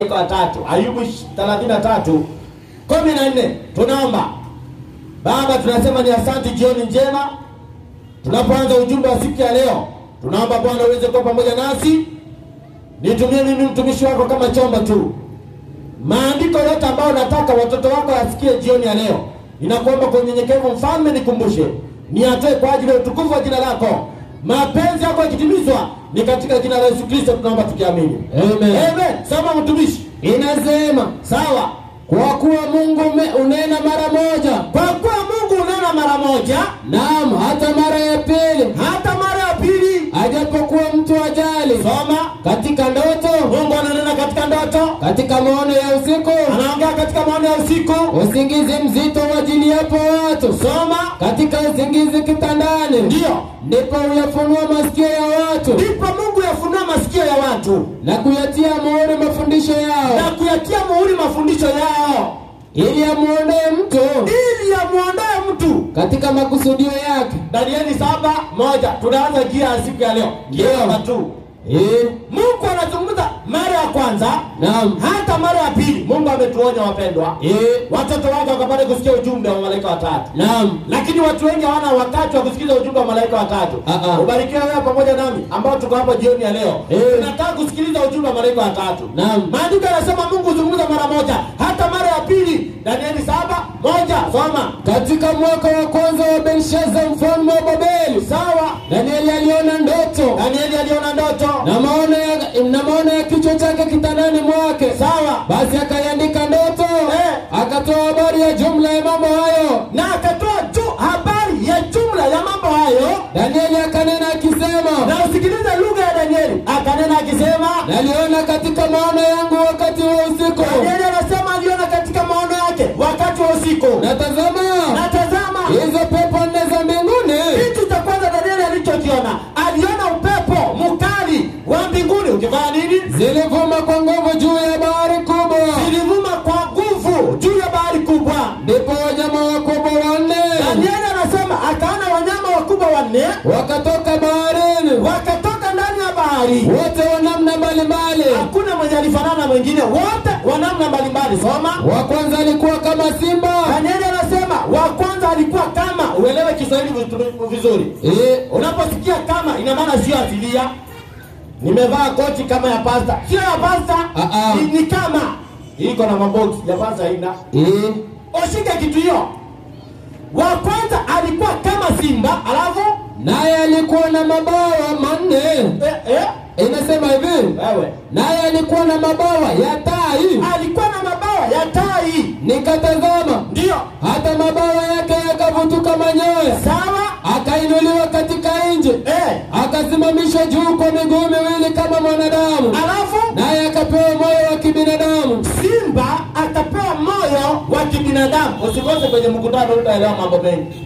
watatu Ayubu 33 kumi na nne tunaomba Baba, tunasema ni asante, jioni njema. Tunapoanza ujumbe wa siku ya leo, tunaomba Bwana uweze kuwa pamoja nasi, nitumie mimi mtumishi wako kama chombo tu. Maandiko yote ambayo nataka watoto wako wasikie jioni ya leo, ninakuomba kwa unyenyekevu, mfalme, nikumbushe niatoe kwa ajili ya utukufu wa jina lako. Mapenzi yako yakitimizwa ni katika jina la Yesu Kristo tunaomba tukiamini, Amen. Amen. Soma mtumishi. Inasema Sawa. kwa kuwa Mungu ume- unena mara moja, Kwa kuwa Mungu unena mara moja, naam hata mara ya pili, hata mara ya pili. ajapokuwa mtu ajali Soma. katika ndoto, Mungu ananena katika ndoto, katika maono ya usiku, anaongea katika maono ya usiku. usingizi mzito wajiliapo watu, Soma. katika usingizi kitandani, Ndiyo, ndipo uyafunua masikio ya watu ndipo Mungu yafunua masikio ya watu na kuyatia muhuri mafundisho na yao, kuyatia muhuri mafundisho yao, ili amuondoe mtu ili yamwondoe mtu. katika makusudio yake. Danieli saba moja. Tunaanza gia ya siku ya leo, gia Ndiyo. namba tu. Eh, Mungu anazungumza mara ya kwanza, naam, hata mara ya pili. Mungu ametuonya wapendwa, eh, watoto wake wakapata kusikia ujumbe wa malaika watatu. naam, lakini watu wengi hawana wakati wa kusikiliza ujumbe wa malaika watatu. Ah, ah. Ubarikiwe wewe pamoja nami ambao tuko hapa jioni ya leo, Eh. tunataka kusikiliza ujumbe wa malaika watatu. Naam. Maandiko yanasema Mungu huzungumza mara moja, hata mara ya pili. Danieli saba moja, soma. katika mwaka wa kwanza wa Belshaza mfalme wa Babeli, Sawa. Danieli aliona ndoto Danieli aliona ndoto. na maono ya, na maono ya kichwa chake kitandani mwake. Sawa. Basi akaiandika ndoto, Eh. akatoa habari ya jumla ya mambo hayo. Na akatoa tu habari ya jumla ya mambo hayo, Danieli akanena akisema, na usikilize lugha ya Danieli. Akanena akisema, naliona katika maono yangu wakati wa usiku, Danieli anasema aliona katika maono yake wakati wa usiku, na tazama, na tazama hizo pepo nne za mbinguni Kitu cha kwanza Danieli alichokiona, aliona upepo mkali wa mbinguni ukifanya nini? zilivuma kwa nguvu juu ya bahari kubwa, Zilivuma kwa nguvu juu ya bahari kubwa. ndipo wanyama wakubwa wanne Danieli anasema akaona wanyama wakubwa wanne wakatoka baharini, wakatoka ndani ya bahari, wote wa namna mbalimbali. hakuna mwenye alifanana na mwingine, wote wa namna mbalimbali. Soma. Wa kwanza alikuwa kama simba, Danieli anasema wa kwanza alikuwa kama, uelewe Kiswahili vizu- vizuri. eh, Unaposikia kama, ina maana sio asilia. Nimevaa koti kama ya pasta, sio ya pasta, Ah, ah. ni, ni kama iko na maboksi ya pasta haina. eh, Ushike kitu hiyo. Wa kwanza alikuwa kama simba, alafu naye alikuwa na mabawa manne. eh, eh, Inasema hivi, wewe naye alikuwa na mabawa ya tai. alikuwa na mabawa ya tai, Nikatazama ndio hata mabawa yake yakavutuka manyoya, sawa. akainuliwa katika nje, Eh, akasimamishwa juu kwa miguu miwili kama mwanadamu, alafu naye akapewa moyo wa kibinadamu. simba akapewa moyo wa kibinadamu. Usikose kwenye mkutano, utaelewa mambo mengi.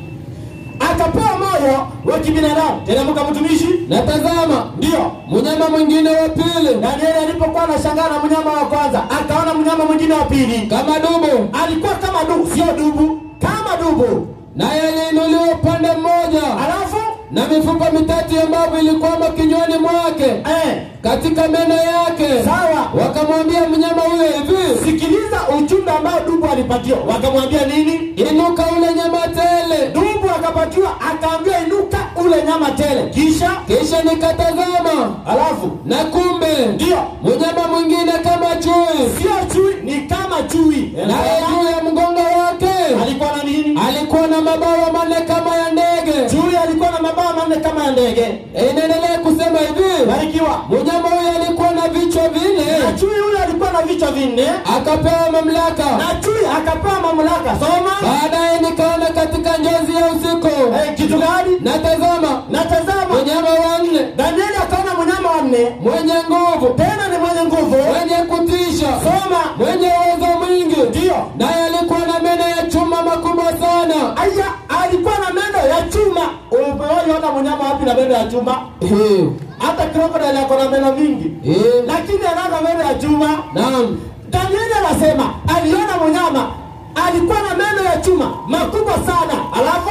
Akapewa moyo wa kibinadamu. Teremka mtumishi, Na tazama, ndio mnyama mwingine wa pili Danieli alipokuwa anashangaa na mnyama wa kwanza, akaona mnyama mwingine wa pili kama dubu, alikuwa kama dubu, sio dubu, kama dubu. naye aliinuliwa upande mmoja, Alafu na mifupa mitatu ya mbavu ilikwama kinywani mwake, eh, katika meno yake. sawa. Wakamwambia mnyama huyo hivi, Sikiliza ujumbe ambao dubu alipatiwa. Wakamwambia nini? inuka ule nyama tele. Dubu akapatiwa, akaambiwa inuka ule nyama tele, kisha Kisha nikatazama, alafu na kumbe ndio mnyama mwingine kama chui, sio chui, ni kama chui. naye juu ya mgongo wake alikuwa na nini? alikuwa na mabawa manne kama ya ndege. Chui alikuwa na mabawa manne kama ya ndege. Inaendelea kusema hivi, Barikiwa. mnyama huyo alikuwa na vichwa vinne, Na chui huyo alikuwa na vichwa vinne, akapewa mamlaka. na chui akapewa mamlaka. Soma. Baadaye nikaona katika njozi ya usiku, Eh, kitu gani? na tazama, Na tazama, mnyama wanne Danieli akaona mnyama wanne, mwenye nguvu, tena ni mwenye nguvu. mwenye kutisha, Soma. mwenye uwezo mwingi, Ndio. naye alikuwa na meno ya chuma makubwa sana. Aya, alikuwa na meno ya chuma. Umewahi ona mnyama wapi na meno ya chuma? Eh, Hata crocodile ako na meno mingi, eh, lakini anaga meno ya chuma. naam, Danieli anasema aliona mnyama alikuwa na meno ya chuma makubwa sana, alafu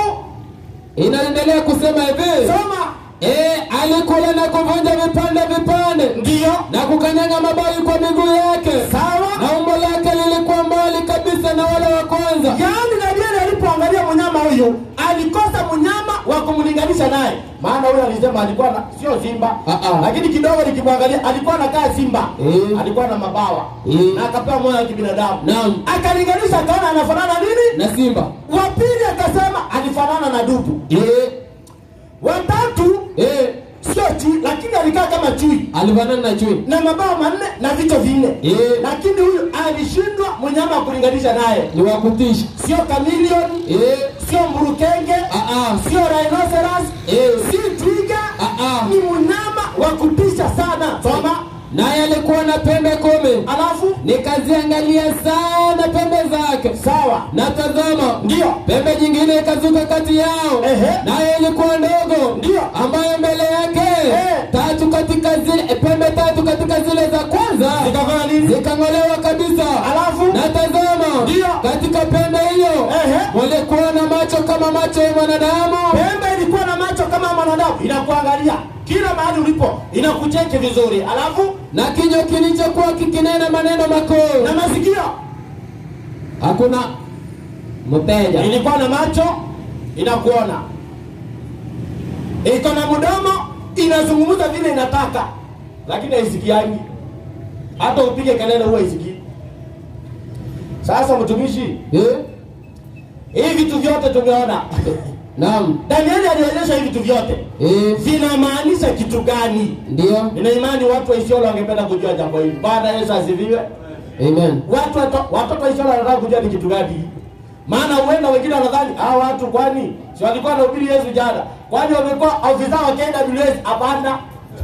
inaendelea kusema hivi, soma, eh, alikula na kuvunja vipande vipande ndio na kukanyaga mabawi kwa miguu yake, sawa. huyo alisema alikuwa na sio simba Ah, ah. lakini kidogo nikimwangalia alikuwa anakaa simba Eh. alikuwa na mabawa Eh. na akapewa moyo wa kibinadamu Naam. akalinganisha akaona anafanana nini na simba wa pili akasema alifanana na dubu eh, watatu eh, sio chui lakini alikaa kama chui alifanana na chui na mabawa manne na vichwa vinne Eh. lakini huyu alishindwa mnyama wa kulinganisha naye ni wa kutisha sio chameleon eh, sio mburukenge ah, ah, sio rhinoceros eh, si twiga ah, ah. ni mnyama wa kutisha sana soma naye alikuwa na pembe kumi alafu nikaziangalia sana pembe zake sawa na tazama ndio pembe nyingine ikazuka kati yao Ehe. naye ilikuwa ndogo Ndio. ambayo mbele yake Eh. tatu katika zile eh, pembe tatu katika zile za kwanza zikafanya nini zikang'olewa kabisa alafu na tazama Ndio. katika pembe hiyo Ehe. walikuwa na macho kama macho ya mwanadamu pembe ilikuwa na macho kama mwanadamu inakuangalia kila mahali ulipo inakucheki vizuri alafu na kinywa kilichokuwa kikinena maneno makuu na masikio hakuna mteja ilikuwa na macho inakuona iko na mdomo inazungumza vile inataka lakini haisikiangi hata upige kelele huwa isikii sasa mtumishi eh? hivi vitu vyote tumeona naam danieli alionyesha hivi vitu vyote eh? vinamaanisha kitu gani ndio nina imani watu wa isiolo wangependa kujua jambo hili bwana yesu asifiwe amen watu wato- watoto wa isiolo wanataka kujua ni kitu gani maana huenda wengine wanadhani hawa watu kwani si walikuwa wanahubiri yesu jana kwani wamekuwa ofisa wa kws hapana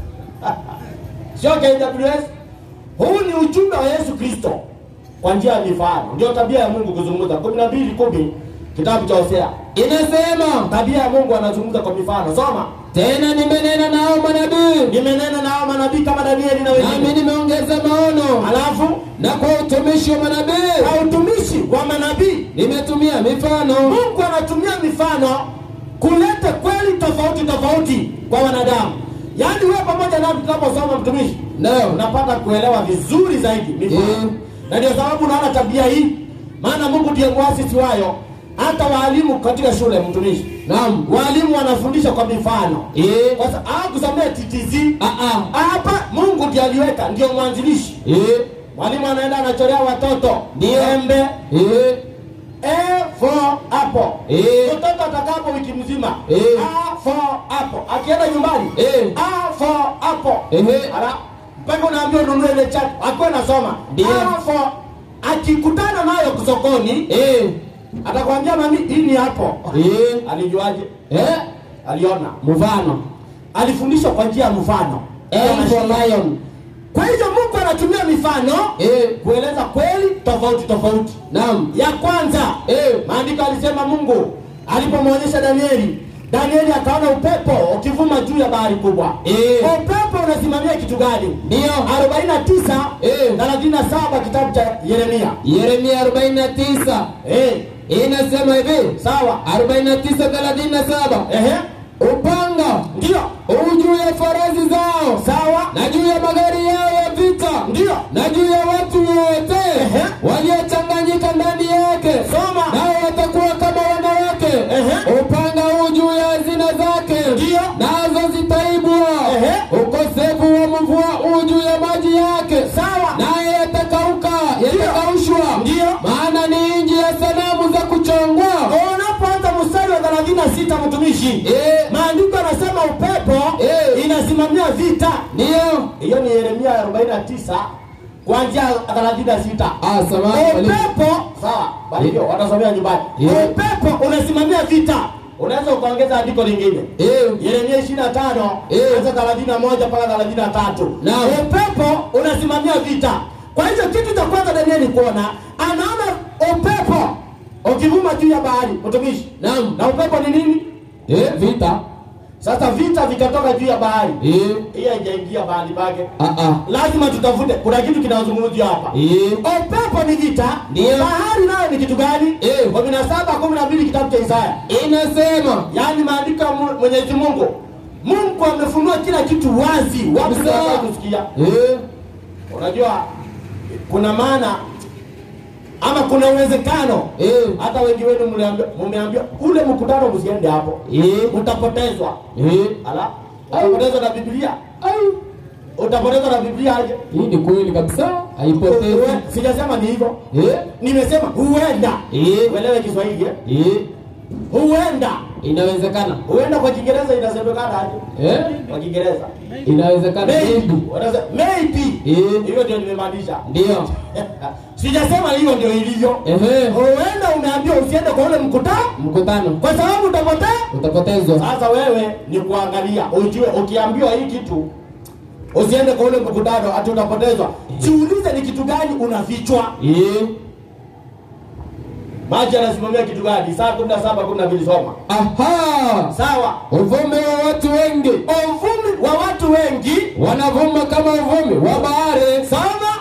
sio kws huu ni ujumbe wa yesu kristo kwa njia ya mifano ndio tabia ya mungu kuzungumza kumi na mbili kumi kitabu cha hosea inasema tabia ya mungu anazungumza kwa mifano soma tena nimenena nao manabii nimenena na hao manabii kama danieli na nami wengine nimeongeza maono alafu na kwa utumishi wa manabii kwa utumishi wa manabii nimetumia mifano mungu anatumia mifano kuleta kweli tofauti tofauti kwa wanadamu yaani wewe pamoja nami tunaposoma mtumishi ndio unapata kuelewa vizuri zaidi mifano Eh. na ndio sababu unaona tabia hii maana mungu ndiye muasisi wayo hata waalimu katika shule mtumishi naam walimu wanafundisha kwa mifano eh? kwa sababu hawakusomea ttz ah, ah. hapa mungu ndiye aliweka ndio mwanzilishi eh? mwalimu anaenda anachorea watoto Ndio. embe eh? A for apple. Eh. Mtoto atakapo wiki mzima. Eh. A for apple. Akienda nyumbani. Eh. A for apple. Ehe. Ala. Mpaka unaambiwa ununue ile chat. Akuwe nasoma. Ndio. A for akikutana nayo sokoni eh? atakwambia mami hii ni hapo. eh? Alijuaje? eh? Aliona. mfano Alifundishwa kwa njia ya mfano. L for lion Kwa hivyo Mungu anatumia mifano eh? kueleza kweli tofauti tofauti. naam ya kwanza eh? maandiko alisema mungu alipomwonyesha danieli danieli akaona upepo ukivuma juu ya bahari kubwa Eh. upepo unasimamia kitu gani ndio 49 Eh. 37 kitabu cha yeremia yeremia 49 eh, inasema hivi sawa 49:37 Ehe. upanga ndio huu juu ya farasi zao sawa na juu ya magari yao ya vita ndio na juu ya watu wote Ehe. waliochanganyika ndani yake Soma. nao watakuwa kama wanawake Ehe. upanga huu juu ya hazina zake Ndio. nazo zitaibwa Ehe. ukosefu wa mvua huu juu ya maji yake sawa naye yatakauka yatakaushwa Ndio. maana ni nji ya sanamu za kuchongwa unapoanza mstari wa 36 mtumishi Eh. maandiko anasema upepo Eh. inasimamia vita ndiyo hiyo ni yeremia 49 kuanzia 36 Ah, samahani, mwalimu. upepo sawa barikiwa watasomea nyumbani Yeah. upepo unasimamia vita unaweza ukaongeza andiko lingine Eh. yeremia 25 Eh. anza 31 mpaka 33 Naam. upepo unasimamia vita kwa hivyo kitu cha kwanza danieli kuona anaona upepo ukivuma juu ya bahari mtumishi Naam. na upepo ni nini Eh, vita sasa vita vikatoka juu ya bahari Eh. hii haijaingia bahari pake Ah, ah. lazima tutafute kuna kitu kinazungumzwa hapa Eh. upepo ni vita Ndio. bahari nayo ni kitu gani Eh. kumi na saba kumi na mbili kitabu cha isaya inasema yaani maandiko ya Mu- mwenyezi mungu mungu amefunua kila kitu wazi watu Kabisa. wanataka kusikia Eh. unajua kuna maana ama kuna uwezekano Eh. hata wengi wenu mliambia- mumeambia ule mkutano msiende hapo Eh. mtapotezwa Eh. ala utapotezwa na Biblia, Ai, utapotezwa na Biblia aje? hii ni kweli kabisa, haipotezi. Uwe- Sijasema ni hivyo, Eh, nimesema huenda. eh, Uelewe Kiswahili eh? eh, Huenda, inawezekana. huenda kwa Kiingereza inasemekana aje? Eh, Kwa Kiingereza inawezekana. maybe, Maybe. wanasema maybe. Eh, Hivyo ndio nimemaanisha. ndio. Sijasema hivyo ndio ilivyo. Ehe, Huenda umeambiwa usiende kwa ule mkutano mkutano kwa sababu utapotea. utapotezwa. Sasa wewe ni kuangalia, ujue ukiambiwa hii kitu usiende kwa ule mkutano ati utapotezwa. Jiulize ni kitu gani unafichwa. Eh, Maji anasimamia kitu gani? Saa 17 12 soma. aha, Sawa. uvumi wa watu wengi Uvumi wa watu wengi. wanavuma kama uvumi wa bahari. Soma.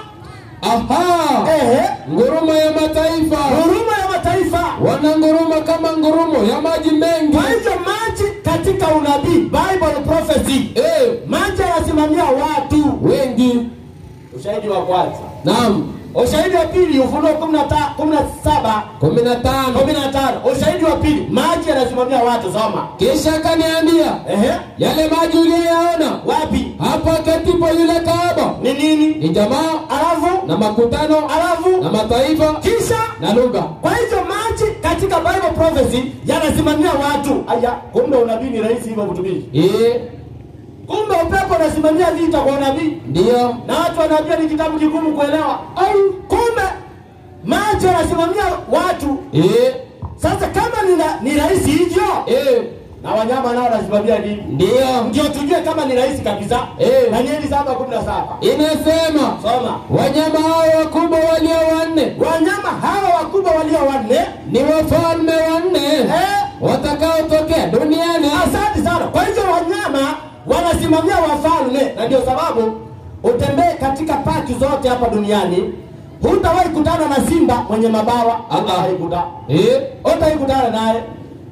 Aha, Ehe. ngurumo ya mataifa Huruma ya mataifa. wananguruma kama ngurumo ya maji mengi. Kwa hivyo maji katika unabii, Bible prophecy. Eh, Maji yanasimamia watu. wengi. Ushahidi wa kwanza. Naam, Ushahidi wa pili Ufunuo 17 17 kumi na tano. 15. Ushahidi wa pili maji yanasimamia watu. Soma. Kisha akaniambia Ehe. yale maji uliyoyaona Wapi? hapa katipo yule kahaba Ni nini? ni jamaa Alafu na makutano alafu na mataifa kisha na lugha. kwa hivyo maji katika Bible prophecy yanasimamia watu. Aya, kumbe unabii ni rahisi hivyo mtumishi. Eh, Kumbe upepo unasimamia vita kwa unabii. ndio. Na watu wanaambia ni kitabu kigumu kuelewa. Ai, kumbe maji yanasimamia watu. Eh, Sasa kama ni, ra- ni rahisi hivyo eh, na wanyama nao wanasimamia nini? ndio. Ndio tujue kama ni rahisi kabisa. Eh. Danieli 7:17. Inasema Soma. wanyama hao wakubwa walio wanne Wanyama hawa wakubwa walio wanne ni wafalme wanne eh, watakaotokea duniani. asante sana. Kwa hivyo wanyama wanasimamia wafalme, na ndio sababu utembee katika paki zote hapa duniani hutawahi kutana na simba mwenye mabawa, hutawahi kutana, Eh, hutawahi kutana naye.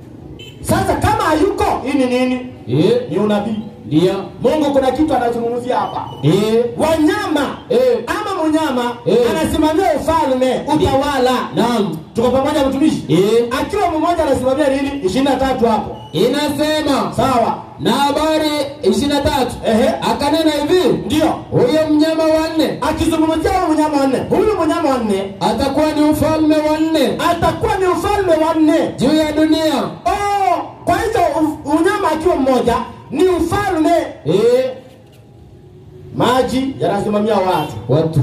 Sasa kama hayuko, hii ni nini? eh, Ni unabii. ndio. Mungu kuna kitu anazungumzia hapa. Eh, Wanyama eh, ama mnyama Eh. anasimamia ufalme, utawala. naam. Tuko pamoja mtumishi? Eh, Akiwa mmoja anasimamia nini? ishirini na tatu hapo, inasema sawa? na habari ishirini na tatu Ehe, akanena hivi, ndio huyo mnyama wanne akizungumzia huyu mnyama wanne. Huyu mnyama wanne atakuwa ni ufalme wanne atakuwa ni ufalme wanne. juu ya dunia. Oh, kwa hivyo u- unyama akiwa mmoja ni ufalme. Eh, Maji yanasimamia watu, watu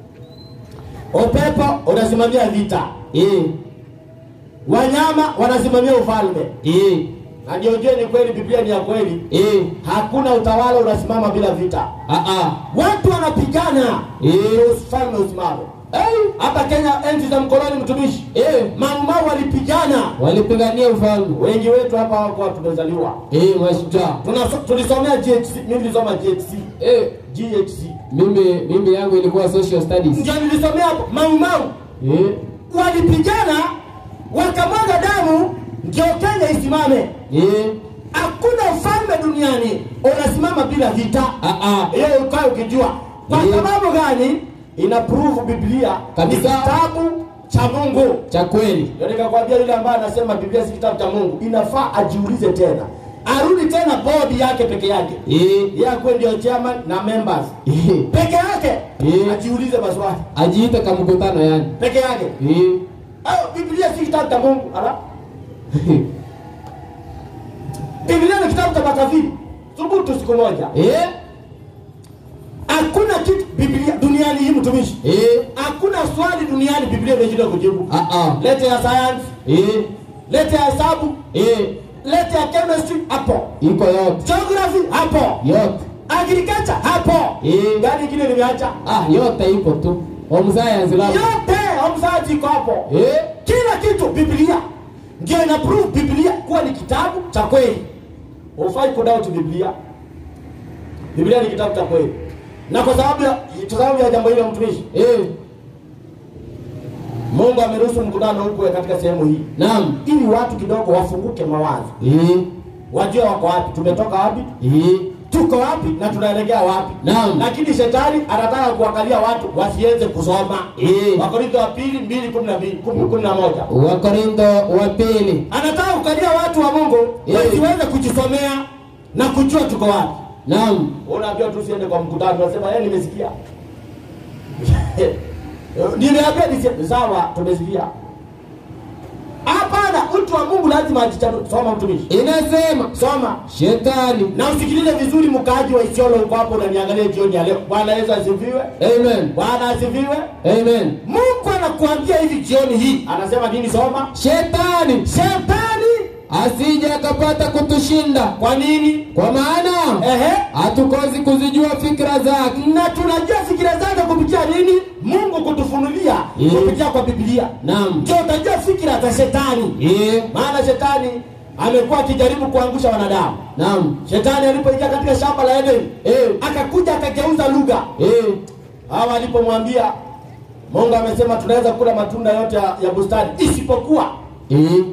upepo unasimamia vita, eh, wanyama wanasimamia ufalme. eh, Na ndio ujue ni kweli, Biblia ni ya kweli. eh, Hakuna utawala unasimama bila vita. ah, ah, Watu wanapigana Eh. ndio ufalme usimame. eh, Hapa Kenya enzi za mkoloni, mtumishi, eh, maumau walipigana. walipigania ufalme Wengi wetu hapa hawakuwa tumezaliwa. eh, mashujaa Tunaso- Tulisomea GHC, mimi nilisoma GHC. eh, GHC. mimi mimi yangu ilikuwa social studies Ndio nilisomea hapo. Maumau eh, walipigana wakamwaga damu ndio Kenya isimame. eh, Hakuna ufalme duniani unasimama bila vita. ah, ah, Hiyo ukae ukijua. Kwa Eh. sababu gani? Ina prove Biblia ni Kabisa. kitabu cha Mungu. cha kweli Ndio nikakwambia yule ambaye anasema Biblia si kitabu cha Mungu, inafaa ajiulize tena, arudi tena bodi yake peke yake, eh, yeye akuwe ndio chairman na members eh, peke yake, Eh. ajiulize maswali ajiite kama mkutano yani peke yake. eh, Au Biblia si kitabu cha Mungu? Ala, Biblia ni kitabu cha makafiri. Thubutu siku moja. eh, Hakuna kitu Biblia duniani hii mtumishi, eh, hakuna swali duniani Biblia imeshindwa kujibu. ah, ah, Lete ya science, eh, lete ya hesabu, eh, lete ya chemistry hapo, iko yote geography hapo, yote agriculture hapo, Eh. gani ingine nimeacha? ah, yote iko tu home science lab Yote omsaji iko hapo, eh, kila kitu Biblia ndio ina prove Biblia kuwa ni kitabu cha kweli. Hufai kudoubt Biblia. Biblia ni kitabu cha kweli, na kwa sababu ya kwa sababu ya jambo hilo mtumishi, eh, Mungu ameruhusu mkutano huko katika sehemu hii naam ili watu kidogo wafunguke mawazo, eh, wajue wako wapi, tumetoka wapi, eh, tuko wapi na tunaelekea wapi. Naam. Lakini shetani anataka kuangalia watu wasiweze kusoma. Eh. Wakorintho wa pili mbili kumi na mbili kumi kumi na moja Wakorintho wa pili anataka kukalia watu wa Mungu Eh. wasiweze kujisomea na kujua tuko wapi. Naam. unaambiwa tu usiende kwa mkutano, unasema yeye nimesikia. Nimeambia nisi sawa, tumesikia. Hapana, mtu wa Mungu lazima ajichanue. Soma mtumishi, Inasema soma shetani. na usikilize vizuri, mkaaji wa Isiolo uko hapo unaniangalia jioni ya leo. Bwana Yesu asifiwe, Amen. Bwana asifiwe. Amen. Mungu anakuambia hivi jioni hii, anasema nini? Soma. Shetani Shetani, asije akapata kutushinda, kwa nini? kwa maana Ehe, hatukosi kuzijua fikra zake. na tunajua fikira zake kupitia nini? Mungu kutufunulia Mm. kupitia kwa Biblia, Naam. ndio utajua fikira za shetani. Eh. Maana shetani amekuwa akijaribu kuangusha wanadamu. Naam. Shetani alipoingia katika shamba la Edeni Eh. akakuja akageuza lugha. Eh. Hawa alipomwambia Mungu amesema tunaweza kula matunda yote ya, ya bustani isipokuwa, Eh.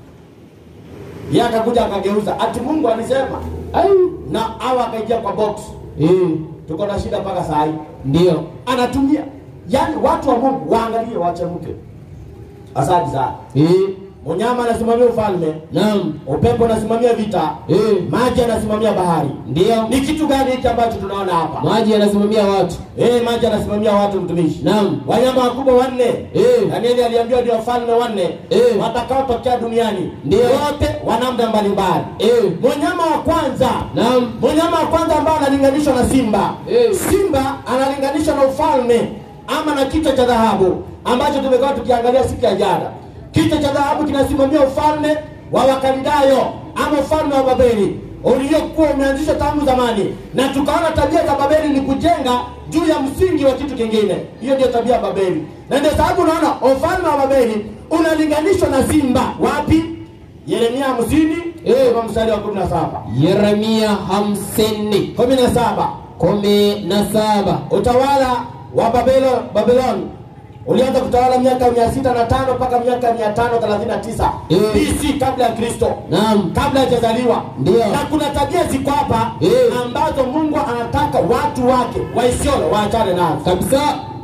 yeye akakuja akageuza ati Mungu alisema, Ai. na hawa akaingia kwa box. Eh. Tuko na shida mpaka saa hii. Ndio. anatumia yaani watu wa Mungu waangalie wachemke. Asante sana. Eh. Mnyama anasimamia ufalme, Naam. upepo unasimamia vita, Eh. maji anasimamia bahari. Ndio. Ni kitu gani hiki ambacho tunaona hapa? Maji yanasimamia watu. Eh, maji anasimamia watu, mtumishi. Naam. Wanyama wakubwa wanne Eh. Danieli aliambiwa ndio wafalme wanne Eh. watakaotokea duniani, Ndio. wote wana muda mbalimbali. Eh. Mnyama wa kwanza Naam. Mnyama wa kwanza ambao analinganishwa na simba Eh. simba analinganishwa na ufalme ama na kichwa cha dhahabu ambacho tumekuwa tukiangalia siku ya jana. Kichwa cha dhahabu kinasimamia ufalme wa Wakaldayo ama ufalme wa Babeli uliokuwa umeanzishwa tangu zamani, na tukaona tabia za Babeli ni kujenga juu ya msingi wa kitu kingine. Hiyo ndio tabia ya Babeli, na ndio sababu unaona ufalme wa Babeli unalinganishwa na simba. Wapi? Yeremia hamsini Eh. kama mstari wa kumi na saba Yeremia hamsini kumi na saba kumi na saba utawala wa Babelo, Babylon ulianza kutawala miaka mia sita na tano mpaka miaka mia tano thelathini na tisa Eh. BC kabla ya Kristo, Naam. kabla hajazaliwa. Ndio. Na kuna tabia ziko hapa Eh. ambazo Mungu anataka watu wake wa Isiolo waachane nazo, kabisa.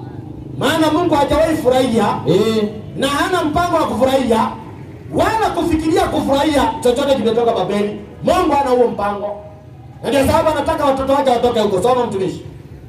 maana Mungu hajawahi furahia Eh. na hana mpango wa kufurahia wala kufikiria kufurahia chochote kimetoka Babeli. Mungu hana huo mpango, na ndio sababu anataka watoto wake watoke huko. Soma mtumishi.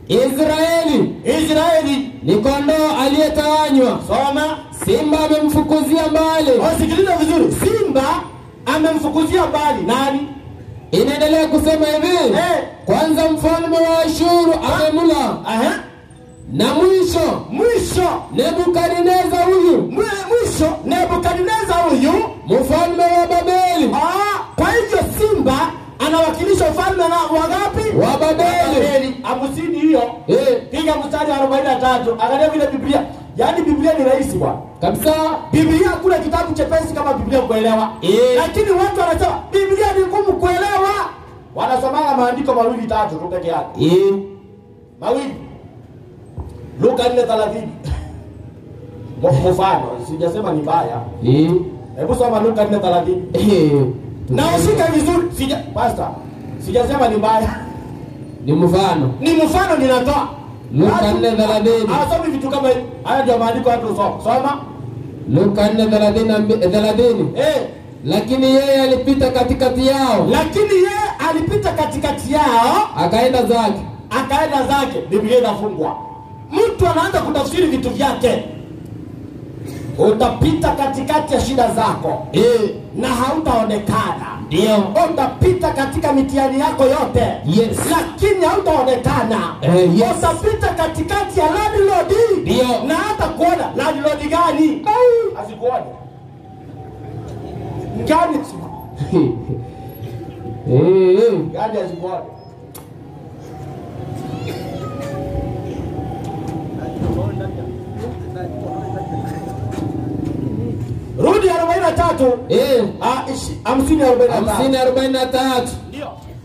Israeli Israeli, ni kondoo aliyetawanywa, soma simba amemfukuzia mbali. Wasikiliza vizuri, Simba amemfukuzia mbali nani? Inaendelea kusema hivi Eh. kwanza mfalme wa Ashuru amemla, Aha. na mwisho Mwisho Nebukadneza huyu mwe- mwisho Nebukadneza huyu. mfalme wa Babeli Ah, kwa hivyo Simba anawakilisha ufalme na wangapi? Wa Babeli. Hamsini hiyo. eh, Piga mstari wa 43. Angalia vile Biblia. Yaani Biblia ni rahisi bwana. kabisa Biblia hakuna kitabu chepesi kama Biblia kuelewa. Eh. Lakini watu wanasema Biblia ni ngumu kuelewa. Wanasomanga maandiko mawili tatu tu peke yake. eh, mawili Luka 4:30 Mo- mfano sijasema ni mbaya eh, hebu soma Luka 4:30 eh, na ushike vizuri sija pastor sijasema ni mbaya ni mfano ni mfano ninatoa Luka Watu- 4:30. hawasomi vitu kama hivi haya ndio maandiko watu husoma soma Luka 4:30 eh lakini yeye alipita katikati yao lakini yeye alipita katikati yao akaenda zake akaenda zake Biblia inafungwa mtu anaanza kutafsiri vitu vyake utapita katikati ya shida zako eh, na hautaonekana ndio utapita katika mitihani yako yote Yes. lakini hautaonekana Eh, yes. utapita katikati ya landlord Ndio. na hata kuona landlord gani asikuone gani asiku- eh, eh, gani asikuone rudi arobaini na tatu eh, Ah, ishi- hamsini arobaini na tatu hamsini arobaini na tatu Ndio.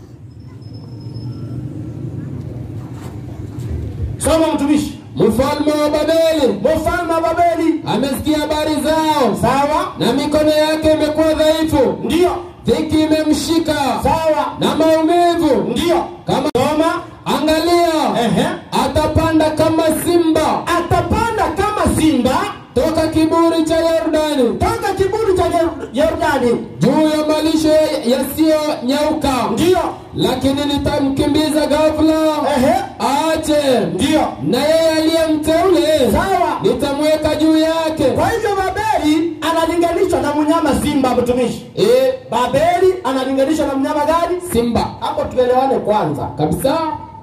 Soma mtumishi. mfalme wa Babeli Mfalme wa Babeli. amesikia habari zao Sawa? na mikono yake imekuwa dhaifu, Ndio. dhiki imemshika Sawa? na maumivu. Ndio. Kama Soma. angalia, Ehe. atapanda kama simba, Atapanda kama simba toka kiburi cha Yordani toka kiburi cha Yer- Yordani, juu ya malisho yasiyonyauka, ndiyo lakini nitamkimbiza ghafula ehe, aache, ndiyo na yeye aliye mteule sawa. nitamweka juu yake. Kwa hivyo Babeli analinganishwa na mnyama simba, mtumishi. E, Babeli analinganishwa na mnyama gani? simba Hapo tuelewane kwanza. kabisa.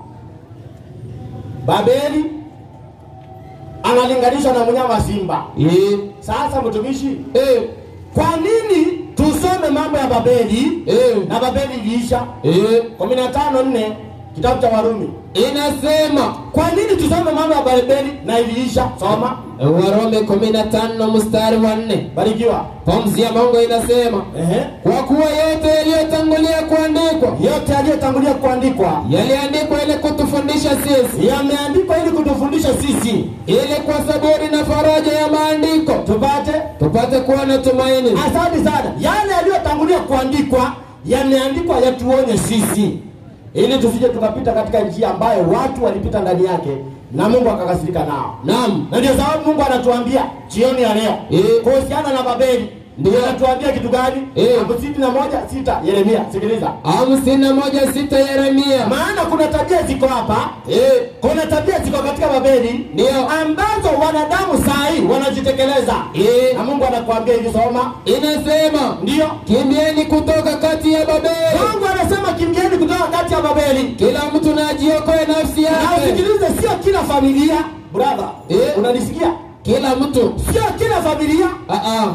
Babeli analinganishwa na mnyama simba. E, Sasa mtumishi, e, kwa nini tusome mambo ya Babeli e, na Babeli iliisha? e, kumi na tano nne kitabu cha Warumi. inasema Kwa nini tusome mambo ya Babeli na iliisha? Soma, Warome 15 mstari wa 4. barikiwa. Pumzi ya Mungu inasema Ehe. kwa kuwa yote yaliyotangulia kuandikwa Yote yaliyotangulia kuandikwa yaliandikwa ili kutufundisha sisi, yameandikwa ili kutufundisha sisi ili kwa saburi na faraja ya maandiko tupate. tupate kuwa na tumaini. Asante sana. Yale yaliyotangulia kuandikwa yameandikwa yatuonye sisi, ili tusije tukapita katika njia ambayo watu walipita ndani yake na Mungu akakasirika nao. Naam, Na ndio sababu Mungu anatuambia jioni ya leo Eh. kuhusiana na Babeli. Ndio. Anatuambia kitu gani? Eh. hamsini na moja sita Yeremia. Sikiliza, hamsini na moja sita Yeremia. maana kuna tabia ziko hapa, Eh, kuna tabia ziko katika Babeli Ndio. ambazo wanadamu saa hii wanazitekeleza, Eh. na Mungu anakuambia hivi, soma. inasema Ndio kimbieni kutoka kati ya Babeli, Mungu anasema kimbieni kutoka kati ya Babeli kila mtu na ajiokoe nafsi na yake. usikilize, sio kila familia brother, Eh. unanisikia? Kila mtu Sio kila familia, ah, ah,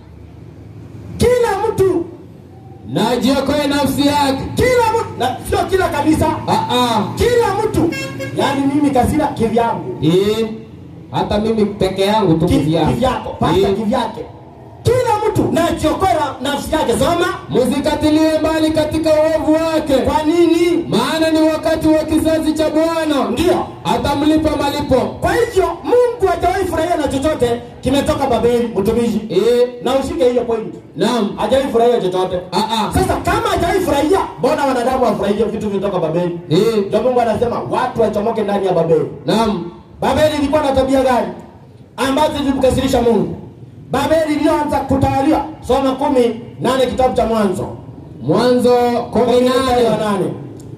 kila mtu, na ajiokoe nafsi yake. kila mtu, na sio kila kanisa, Ah, ah. kila mtu. Yaani mimi kasira kivyangu, Eh, hata mimi peke yangu tu Ki- kivyangu. kivyako, pasta Eh, kivyake, kila mtu na ajiokoe nafsi yake. Soma. Msikatilie mbali katika uovu wake, Kwa nini? maana ni wakati wa kizazi cha Bwana, Ndio. atamlipa malipo. Kwa hivyo Mungu hajawahi furahia na chochote kimetoka Babeli, mtumishi, Eh, na ushike hiyo point. naam. Hajawahi furahia chochote. Ah, ah. Sasa kama hajawahi furahia, mbona wanadamu wafurahie vitu vitoka Babeli? Eh, Ndio Mungu anasema watu wachomoke ndani ya Babeli. naam. Babeli ilikuwa na tabia gani ambazo zilimkasirisha Mungu? Babeli iliyoanza kutawaliwa, soma kumi nane kitabu cha Mwanzo Mwanzo kumi mstari wa nane. nane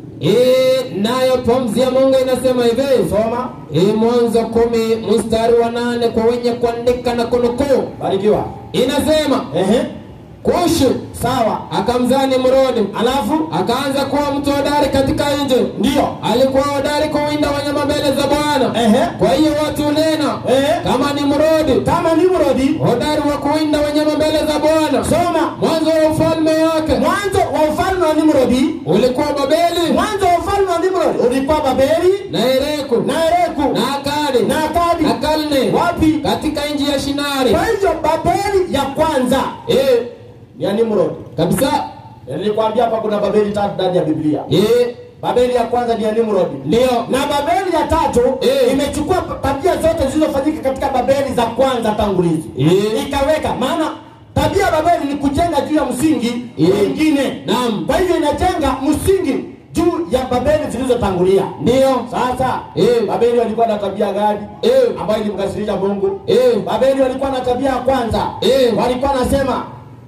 Eh, nayo pumzi ya Mungu inasema hivi. soma, Eh, Mwanzo kumi mstari wa nane kwa wenye kuandika na kunukuu barikiwa. inasema Ehe, Kushi sawa. akamzaa Nimrodi, Alafu akaanza kuwa mtu hodari katika nchi. ndio Alikuwa hodari kuwinda wanyama mbele za Bwana. ehe, Kwa hiyo watu nena ehe, kama Nimrodi, kama Nimrodi, hodari wa kuwinda wanyama mbele za Bwana. soma Mwanzo wa ufalme wake mwanzo wa ufalme wa Nimrodi. ulikuwa Babeli Mwanzo wa ufalme wa Nimrodi ulikuwa Babeli na Ereku na Ereku na Akadi na Akadi. na Kalne Wapi? katika nchi ya Shinari. Kwa hivyo Babeli ya kwanza Eh, ni ya Nimrodi. kabisa. Nilikwambia hapa kuna Babeli tatu ndani ya Biblia. Eh, Babeli ya kwanza ni ya Nimrodi, ndio. na Babeli ya tatu Eh. imechukua tabia zote zilizofanyika katika Babeli za kwanza tangulizi, Eh. ikaweka. Maana tabia ya Babeli ni kujenga juu ya msingi Eh. mwingine, Naam. kwa hivyo inajenga msingi juu ya Babeli zilizotangulia. Ndio. Sasa Eh. Babeli walikuwa na tabia gani Eh. ambayo ilimkasirisha Mungu? Eh, Babeli walikuwa na tabia ya kwanza, Eh. walikuwa nasema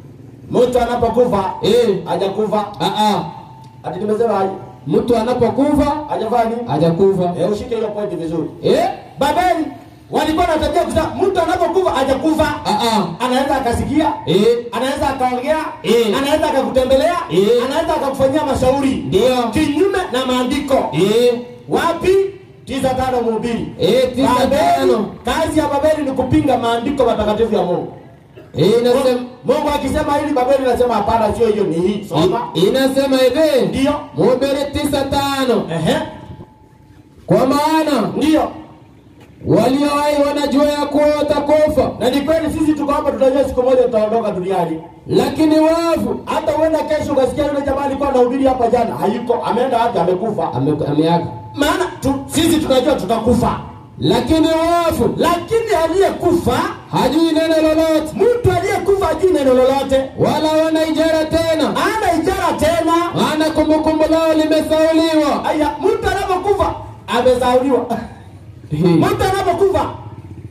mtu anapokufa eh, hajakufa, ah, ah. ati nimesema haja- Mtu anapokufa hajafanya nini? hajakufa. Eh, ushike hiyo point vizuri. Eh, Babeli walikuwa na tabia kusema mtu anapokufa hajakufa, ah, ah. anaweza akasikia, Eh, anaweza akaongea, Eh. anaweza akakutembelea, Eh. anaweza akakufanyia mashauri ndio. kinyume na maandiko. Eh, Wapi? tisa tano mhubiri. eh, tisa Babeli, tano. kazi ya Babeli ni kupinga maandiko matakatifu ya Mungu. Eh, inasema Mungu akisema hili, Babeli nasema hapana, sio hiyo, ni hii. Soma. i- inasema hivi. Ndio. Mhubiri tisa tano. Ehe. Kwa maana Ndio. walio hai wanajua ya kuwa watakufa, Na ni kweli sisi tuko hapa, tunajua siku moja tutaondoka duniani. lakini wafu Hata uenda kesho ukasikia yule jamaa alikuwa anahubiri hapa jana, hayuko, ameenda wapi? Amekufa. ame- ameaga, Maana tu, sisi tunajua tutakufa, lakini wafu lakini aliyekufa, hajui neno lolote, mtu aliyekufa hajui neno lolote, wala wana ijara tena, ana ijara tena. maana kumbukumbu lao limesauliwa. Aya, mtu anapokufa amezauliwa. Eh, Mtu anapokufa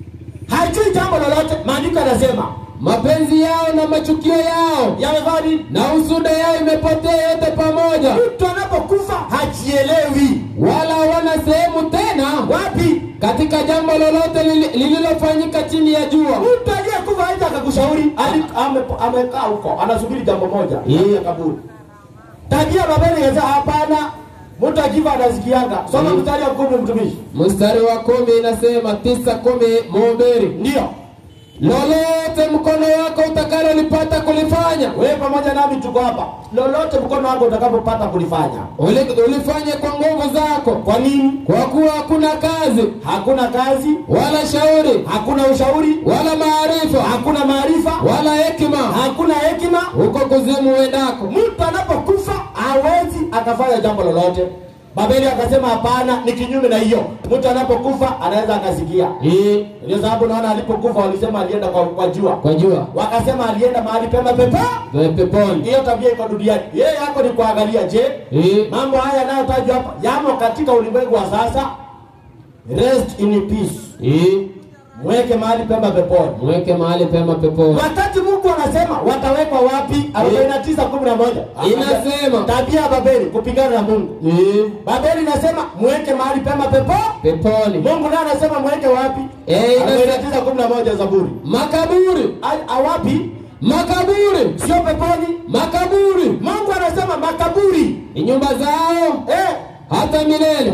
hajui jambo lolote. Maandiko yanasema mapenzi yao na machukio yao yamefanya nini? na usuda yao imepotea yote pamoja, Mtu anapokufa hajielewi wala hawana sehemu tena wapi. katika jambo lolote lili- lililofanyika chini ya jua. Mtu aliyekufa haja akakushauri, ali- ame- amekaa huko anasubiri jambo moja Yeah. ya kaburi. Tabia Babeli inasema hapana, mtu akifa anasikianga. Soma Yeah. mstari wa kumi, mtumishi. Mstari wa kumi inasema tisa kumi mhubiri, Ndio lolote mkono wako utakalolipata kulifanya wewe pamoja nami tuko hapa, lolote mkono wako utakapopata kulifanya. uli- ulifanye kwa nguvu zako, Kwa nini? kwa kuwa hakuna kazi Hakuna kazi, wala shauri hakuna ushauri, wala maarifa hakuna maarifa, wala hekima hakuna hekima. huko kuzimu uendako. Mtu anapokufa hawezi akafanya jambo lolote. Babeli akasema hapana, ni kinyume na hiyo. Mtu anapokufa anaweza akasikia. Hii Ndio sababu naona alipokufa walisema alienda kwa, kwa jua, kwa jua wakasema alienda mahali pema pepa. pe- peponi. Hiyo tabia iko duniani. Yeye yako ni kuangalia, je, Hii mambo haya yanayotajwa hapa yamo katika ulimwengu wa sasa? Rest in peace, hii mweke mahali pema peponi. mweke mahali pema peponi. Wakati Mungu anasema watawekwa wapi? 49:11 Inasema. tabia ya Babeli kupigana na Mungu. Hii Babeli inasema mweke mahali pema pepo. peponi. Mungu naye anasema mweke wapi? Eh, inasema 49:11 Zaburi. makaburi, A- awapi? makaburi, Sio peponi. makaburi Mungu anasema makaburi. ni nyumba zao Eh, hata milele.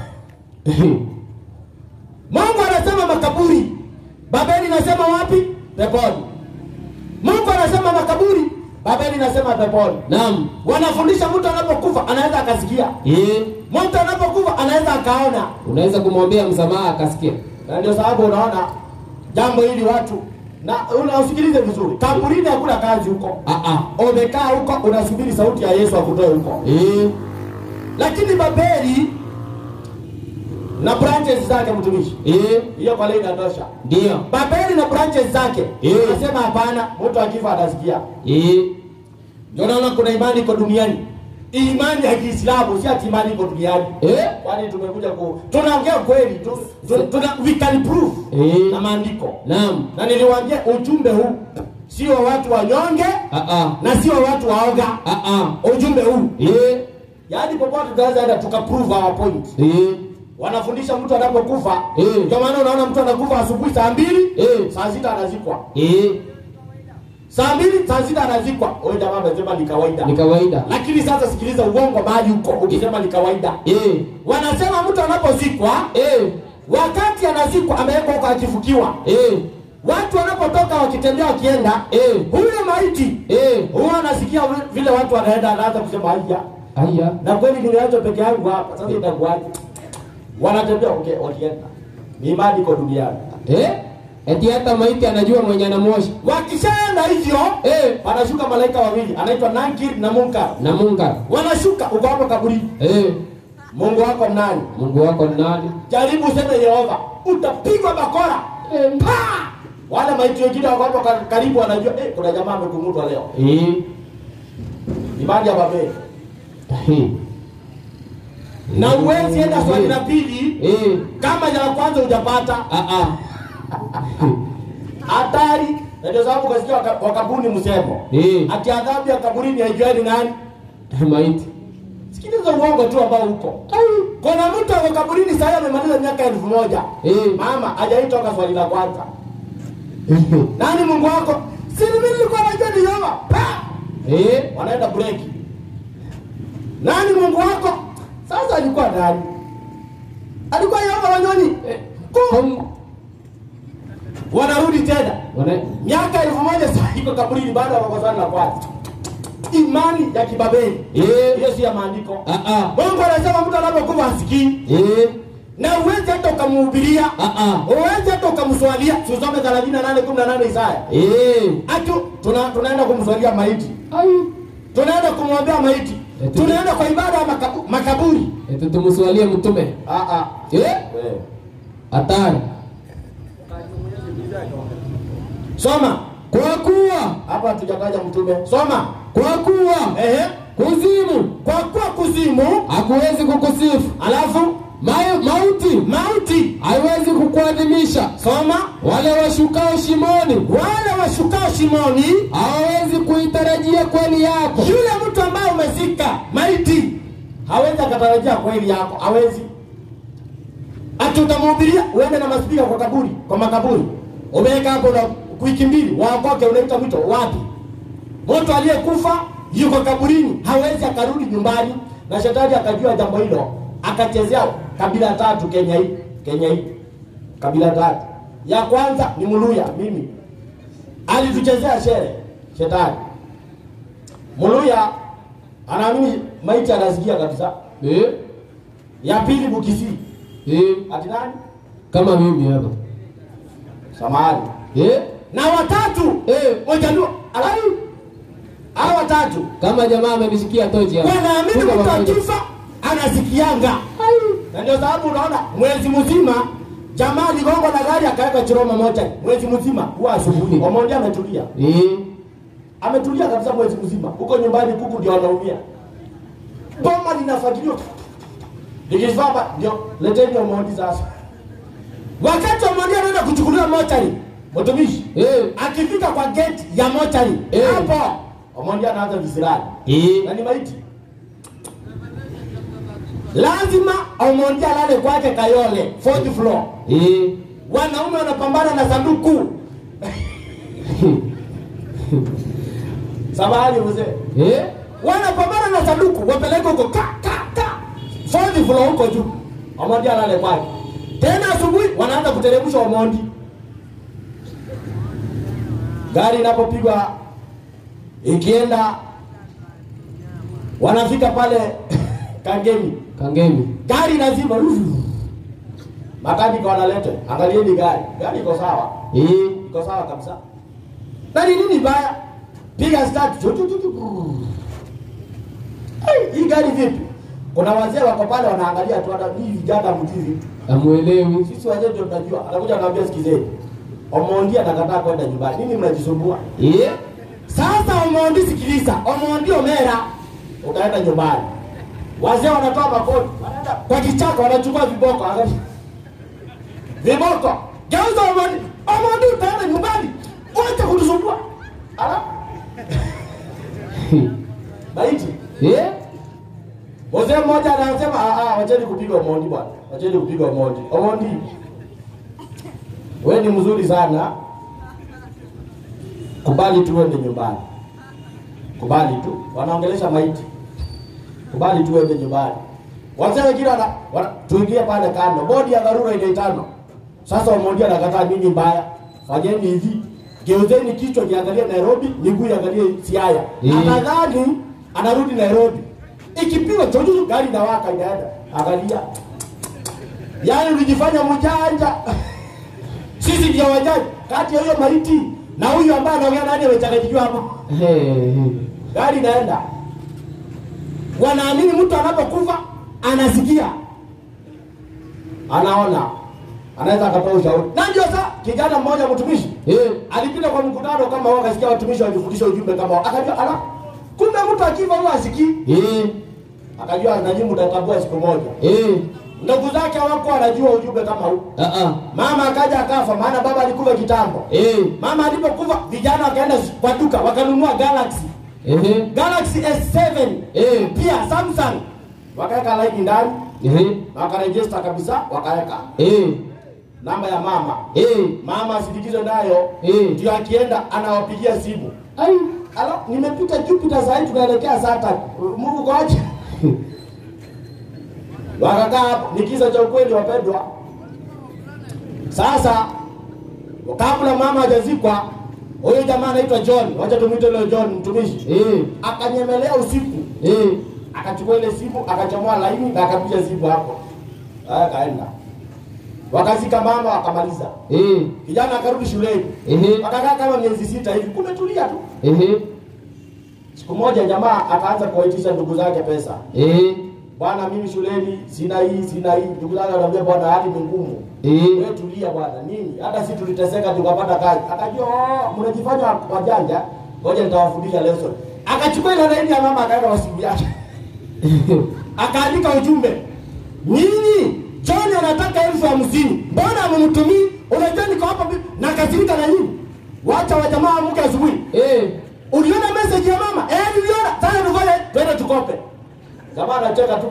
Mungu anasema makaburi. Babeli inasema wapi? Peponi. Mungu anasema makaburi. Babeli inasema peponi. Naam. Wanafundisha mtu anapokufa anaweza akasikia. Hii Mtu anapokufa anaweza akaona. unaweza kumwambia msamaha akasikia. Na ndio sababu unaona jambo hili watu na unausikilize vizuri. Kaburini hakuna kazi huko. Ah ah. Umekaa huko unasubiri sauti ya Yesu akutoe huko. Hii Lakini Babeli na branches zake mtumishi. hii Hiyo kwa leo inatosha. ndio. Babeli na branches zake. Eh. Anasema hapana, mtu akifa atasikia. Hii Ndio naona kuna imani iko duniani. Imani ya Kiislamu si ati imani iko duniani. eh Kwani tumekuja ku tunaongea kweli tu, tu, tuna we can prove Eh. na maandiko. naam. Na niliwaambia ujumbe huu sio watu wanyonge Ah ah. na sio watu waoga. Ah ah. Ujumbe huu Hii yaani, popote tunaweza enda tukaprove our point. hii Wanafundisha mtu anapokufa, Eh. ndio maana unaona mtu anakufa asubuhi saa mbili Eh. saa sita anazikwa, hii saa mbili saa sita anazikwa. Huyo jamaa amesema ni kawaida, ni kawaida. lakini sasa sikiliza uongo mahali huko, ukisema ni kawaida. Eh Wanasema mtu anapozikwa, eh wakati anazikwa amewekwa huko akifukiwa, eh watu wanapotoka wakitembea wakienda, eh huyo maiti eh. huwa anasikia vile watu wanaenda, anaanza kusema haya Haya. na kweli niliacho peke yangu hapa, sasa itakuwaje? Wanatembea waki- wakienda, ni imani iko duniani. Eh? Eti hata maiti anajua mwenye anamwosha. Wakishaenda hivyo, Eh. wanashuka malaika wawili, anaitwa Nankir na Munkar. Na Mungu. Wanashuka, uko hapo kaburini, Eh. Mungu wako nani? Mungu wako ni nani? Jaribu useme Yehova, utapigwa bakora. Eh. Pa! Wale maiti wengine wako hapo kar- karibu, wanajua eh, kuna jamaa amekungutwa leo. Eh. Imani ya Babeli. Eh. Na uwezi enda swali la pili Eh. kama ya kwanza hujapata Ah ah. hatari. Na ndio sababu kasikia waka- wakabuni msemo Eh. ati adhabu ya kaburini haijuani nani. Maiti. Sikiliza uongo tu ambao uko. Kuna mtu ako kaburini sasa amemaliza miaka elfu moja. Eh. Mama hajaitoka swali la kwanza. Nani Mungu wako? Si mimi nilikuwa najua ni Yehova. Pa! Eh. Wanaenda break. Nani Mungu wako? Sasa alikuwa nani? Alikuwa Yehova wanyoni. Eh. Ku- Kom. Wanarudi tena. Wana Miaka elfu moja sasa iko kaburini baada ya kukosa swali la kwanza. Imani ya kibabeli. Eh. Hiyo si ya maandiko. Ah ah. Mungu anasema mtu anapokufa asikii. Eh. na uwezi hata ukamhubiria Ah ah. uwezi hata ukamswalia tusome thelathini na nane kumi na nane Isaya Eh. atu tuna, tunaenda kumswalia maiti Ai. tunaenda kumwombea maiti Eti- tunaenda kwa ibada ya makabu, makaburi Eti tumswalie mtume. ah, ah. Eh? Eh. Hatari. soma Kwa kuwa hapa hatujataja mtume soma kwa kuwa Ehe. kuzimu kwa kuwa kuzimu hakuwezi kukusifu alafu Ma- mauti mauti haiwezi kukuadhimisha. soma Wale washukao shimoni wale washukao shimoni hawawezi kuitarajia kweli yako. yule mtu ambaye umezika maiti hawezi akatarajia kweli yako hawezi ati utamhubiria uende na maspika kwa kaburi kwa makaburi umeweka hapo na wiki mbili waokoke unaita mwito wapi mtu aliyekufa yuko kaburini hawezi akarudi nyumbani na shetani akajua jambo hilo akachezea kabila tatu kenya hii kenya hii kabila tatu ya kwanza ni muluya mimi alituchezea shere shetani muluya anaamini maiti anasikia kabisa Eh? ya pili bukisi Eh? ati nani Kama mimi hapa. samahani Eh? na watatu Eh? wajaluo alai hao watatu Kama jamaa amenishikia tochi hapa. wanaamini Funga mtu pamoja. akifa anasikianga na ndio sababu unaona mwezi mzima jamaa ligongwa na gari akaweka chiroma moja mwezi mzima huwa asubuhi omondi ametulia Eh? ametulia kabisa mwezi mzima huko nyumbani kuku ndio wanaumia boma linafuatiliwa likifamba ndio leteni omondi sasa wakati omondi anaenda kuchukuliwa mochari mtumishi Eh? akifika kwa gate ya mochari Eh. hapo omondi anaanza visirani Eh? na ni maiti lazima omondi alale kwake kayole fourth floor Eh? wanaume wanapambana na sanduku samahani mzee Eh? wanapambana na sanduku wapeleke huko ka ka ka fourth floor huko juu omondi alale kwake tena asubuhi wanaanza kuteremsha omondi gari inapopigwa ikienda wanafika pale kangemi Kangemi. gari lazima makaniko wanalete angalieni gari gari iko sawa Eh? iko sawa kabisa na ni nini baya piga start tu, tu, tu, tu. Ai, hii gari vipi kuna wazee wako pale wanaangalia tu hata hii vijana mjui vitu Amuelewi. sisi wazee ndio tunajua anakuja anaambia sikizeni omondi anakataa kwenda nyumbani nini mnajisumbua Eh? sasa omondi sikiliza omondi omera utaenda nyumbani wazee wanatoa makoti wanaenda kwa kichaka wanachukua viboko angalia. viboko geuza omondi omondi utaenda nyumbani wacha kutusumbua ala maiti Eh? mzee mmoja anasema "Ah, ah, wacheni kupiga omondi bwana wacheni kupiga omondi omondi wewe ni mzuri sana kubali tu uende nyumbani kubali tu wanaongelesha maiti kubali tu uende nyumbani wazee wengine wana, wana tuingie pale kando bodi ya dharura inaitano sasa omondi anakataa nini mbaya fanyeni hivi geuzeni kichwa kiangalie nairobi miguu iangalie siaya Mm. anadhani anarudi nairobi ikipigwa chojuzu gari inawaka inaenda angalia yaani ulijifanya mjanja sisi ndio wajanja kati ya hiyo maiti na huyu ambaye anaongea nani amechanganyikiwa hapo Eh? gari inaenda wanaamini mtu anapokufa anasikia anaona anaweza akatoa ushauri na ndio sa kijana mmoja mtumishi Eh? alipita kwa mkutano kama wao akasikia watumishi wakifundisha ujumbe kama wao akajua ala kumbe mtu akifa huwa asikii Eh? akajua na nyinyi mtatambua siku moja Eh? ndugu zake wako anajua ujumbe kama huu Ah ah. mama akaja akafa maana baba alikufa kitambo Eh? mama alipokufa vijana wakaenda kwa duka wakanunua galaxy Eh? galaxy s7 Eh? pia samsung wakaweka laini ndani Eh? na wakarejesta kabisa wakaweka Eh? namba ya mama Eh? mama asindikizo nayo Eh? ndio akienda anawapigia simu Ai. alo nimepita jupiter sahii tunaelekea saturn mungu kwaje wakakaa hapo ni kisa cha ukweli wapendwa sasa kabla mama hajazikwa huyu jamaa anaitwa john wacha tumwite leo john mtumishi Eh? akanyemelea usiku Eh? akachukua ile simu akachomoa laini na akapiga simu hapo aya kaenda wakazika mama wakamaliza Eh? kijana akarudi shuleni Eh? wakakaa kama miezi sita hivi kumetulia tu Eh? siku moja jamaa akaanza kuwaitisha ndugu zake pesa Eh? bwana mimi shuleni sina hii sina hii ndugu zake anamwambia bwana hali ni ngumu Eh? wewe tulia bwana nini hata si tuliteseka tukapata kazi akajua oh, mnajifanya wajanja ngoja nitawafundisha lesson akachukua ile laini ya mama akaweka kwa simu yake akaandika ujumbe nyinyi John anataka elfu hamsini, mbona amemtumii? Unajua niko hapa bi- na kasirika na nyinyi. Wacha wa jamaa amke asubuhi. Eh. Uliona message ya mama? Eh, niliona. Sasa tufanye twende tukope. Jamaa anacheka tu.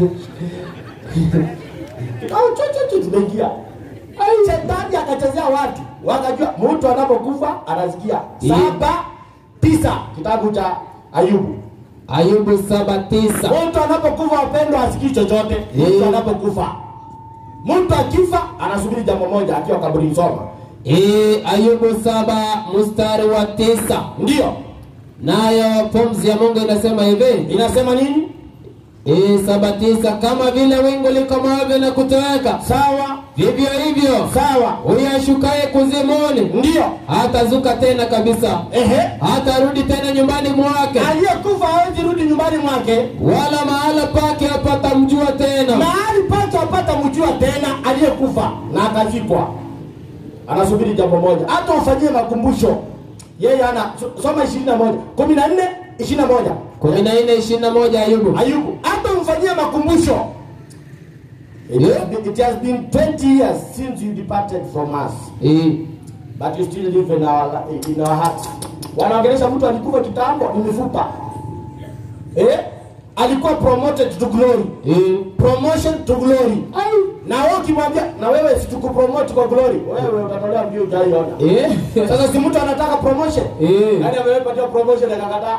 Au chochote tumeingia. Ai, shetani akachezea watu. Wakajua mtu anapokufa anasikia. Yeah. Saba tisa kitabu cha Ayubu. Ayubu saba tisa. Mtu anapokufa wapendwa asikii chochote. Mtu Yeah. anapokufa. Mtu akifa anasubiri jambo moja akiwa kaburini soma. Eh, Ayubu saba mstari wa tisa. Ndio. Nayo pumzi ya Mungu inasema hivi. Inasema nini? Eh, saba tisa kama vile wingu likomoavyo na kutoweka, Sawa. vivyo hivyo Sawa. huyo ashukaye kuzimuni Ndio. hatazuka tena kabisa, Ehe. hatarudi tena nyumbani mwake, Aliyekufa hawezi rudi nyumbani mwake. wala mahala pake hapatamjua tena. mahali pake apata mjua tena aliyekufa na akazikwa anasubiri jambo moja hata ufanyie makumbusho yeye ana so- soma ishirini na moja kumi na nne ishirini na moja kumi na nne ishirini na moja Ayubu. ayubu hata umfanyie makumbusho it, Yeah. has been, it has been 20 years since you departed from us Eh, but you still live in our, in our hearts wanaongelesha mtu alikufa kitambo ni mifupa eh? alikuwa promoted to glory eh, promotion to glory na wewe ukimwambia na wewe situkupromote kwa glory wewe utatolewa mbio utaiona eh, sasa si mtu anataka promotion Eh. nani amepatiwa promotion akakataa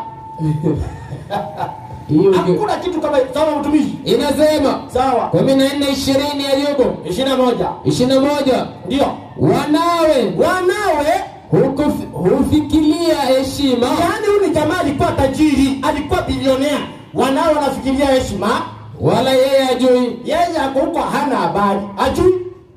hiyo ndio. hakuna kitu kama hiyo. sawa mtumishi Inasema sawa kumi na nne ishirini Ayubu ishirini na moja ishirini na moja ndio wanawe wanawe hukufi- hufikiria heshima yaani huyu ni jamaa alikuwa tajiri alikuwa bilionea wanawe wanafikiria heshima wala yeye ajui, yeye ako huko hana habari ajui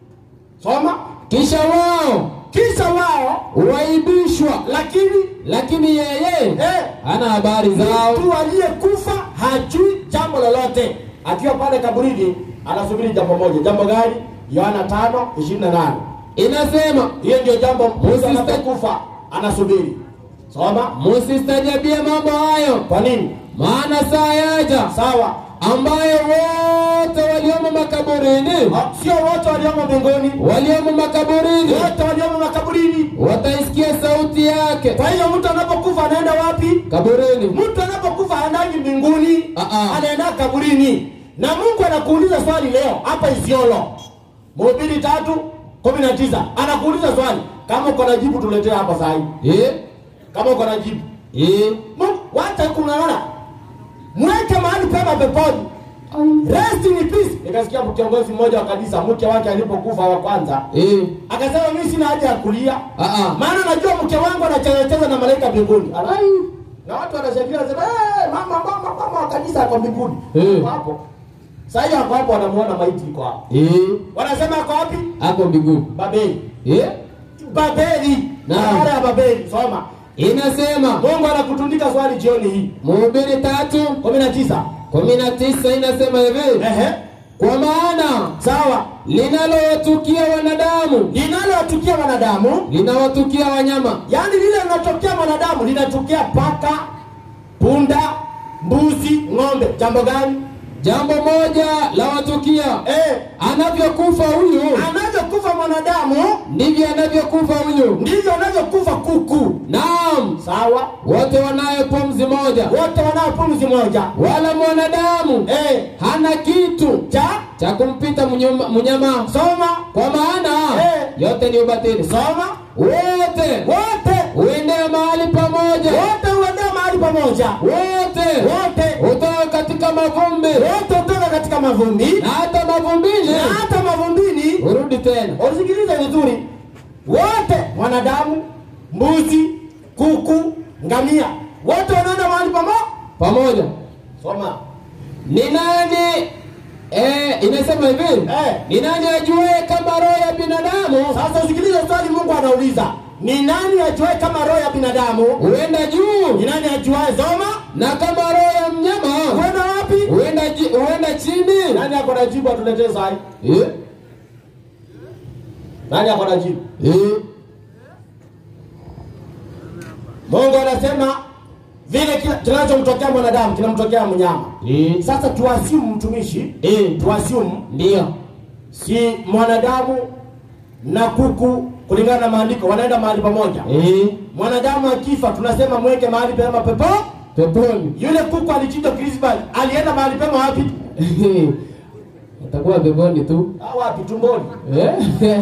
soma kisha wao kisha wao huaibishwa, lakini lakini yeye eh, hana habari zao. mtu aliyekufa hajui jambo lolote akiwa pale kaburini anasubiri jambo moja jambo gani yohana tano ishirini na nane Inasema hiyo ndio jambo mtu Moses- anapokufa anasubiri soma musistajabie mambo hayo, kwa nini maana saa yaja sawa ambayo wote waliomo makaburini, Ah, sio wote waliomo mbinguni waliomo makaburini wote waliomo makaburini wataisikia sauti yake kwa hiyo mtu anapokufa anaenda wapi kaburini. mtu anapokufa haendangi mbinguni Ah, ah. anaenda kaburini na mungu anakuuliza swali leo hapa isiolo mhubiri tatu kumi na tisa anakuuliza swali kama uko na jibu tuletee hapa sahi Eh, kama uko na jibu eh, Mungu, wacha kunaona mweke mahali pema peponi rest in peace nikasikia kiongozi mmoja wa kanisa mke wake alipokufa wa kwanza eh, akasema mimi sina haja ya kulia ah, ah. maana najua mke wangu anachezacheza na malaika mbinguni Alai. na watu wanashangilia wanasema hey, mama mama mama wa kanisa ako mbinguni Eh. Ako hapo sasa hiyo ako hapo wanamuona maiti iko hapo Eh, wanasema ako wapi ako mbinguni. babeli Eh, babeli Naam. Barabara ya babeli soma inasema mungu anakutundika swali jioni hii Mhubiri tatu kumi na tisa kumi na tisa inasema hivi, ehe kwa maana sawa linalowatukia wanadamu linalowatukia wanadamu linawatukia wanyama, yaani lile linatokea mwanadamu linatokea paka punda mbuzi ng'ombe jambo gani jambo moja la watukia, eh, anavyokufa huyu anavyokufa mwanadamu ndivyo anavyokufa huyu. ndivyo anavyokufa kuku Naam, sawa wote wanayo pumzi moja, wote wanao pumzi moja wala mwanadamu eh, hana kitu cha cha kumpita mnyama, mnyama soma kwa maana Eh. yote ni ubatili, soma wote wote huendea mahali pamoja, wote huendea mahali pamoja wote wote hutoka katika mavumbi, wote hutoka katika mavumbi na hata mavumbini na hata mavumbini hurudi tena. usikilize vizuri wote mwanadamu mbuzi kuku ngamia wote wanaenda mahali pamoja Pamoja soma ni nani? Eh, inasema hivi Eh. ni nani ajuaye kama roho ya binadamu sasa usikilize swali mungu anauliza ni nani ajuae kama roho ya binadamu huenda ni juu nani ajuae soma na kama roho ya mnyama kwenda wapi huenda ji- huenda chini. nani ako na jibu atuletee sai Eh, nani ako na jibu eh, mungu anasema vile kila- kinachomtokea mwanadamu kinamtokea mnyama eh, sasa tuasimu mtumishi eh, tuasimu ndio si mwanadamu na kuku kulingana na maandiko wanaenda mahali pamoja eh, mwanadamu akifa tunasema mweke mahali pema pepo peponi yule kuku alichinjwa Krismasi alienda mahali pema wapi atakuwa peponi tu Ah, wapi tumboni Eh?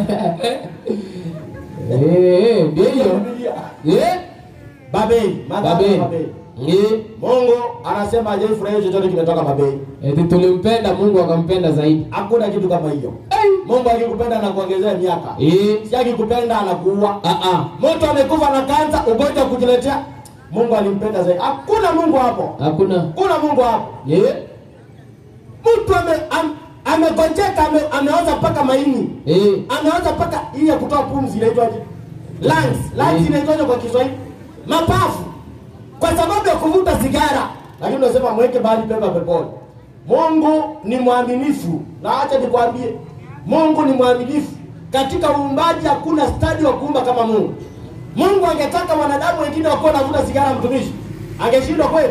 Eh, ndio hiyo Biblia. Eh? babeli madhara ya Babeli. babeli Eh, mungu anasema hajaifurahia chochote kimetoka babeli eti tulimpenda Mungu akampenda zaidi hakuna kitu kama hiyo mungu akikupenda anakuongezea miaka Eh, si akikupenda anakuua ah ah mtu amekufa na kansa ugonjwa kujiletea mungu alimpenda zaidi hakuna mungu hapo hakuna kuna mungu hapo Eh? mtu ame, am, amegonjeka ame, ameoza mpaka maini Eh, ameoza mpaka hii ya kutoa pumzi inaitwaje lungs lungs Mm. inaitwaje kwa Kiswahili mapafu kwa sababu ya kuvuta sigara lakini unasema mweke bahali pema peponi Mungu ni mwaminifu na acha nikwambie Mungu ni mwaminifu katika uumbaji hakuna stadi wa kuumba kama Mungu Mungu angetaka wanadamu wengine wakuwa wanavuta sigara mtumishi angeshindwa kweli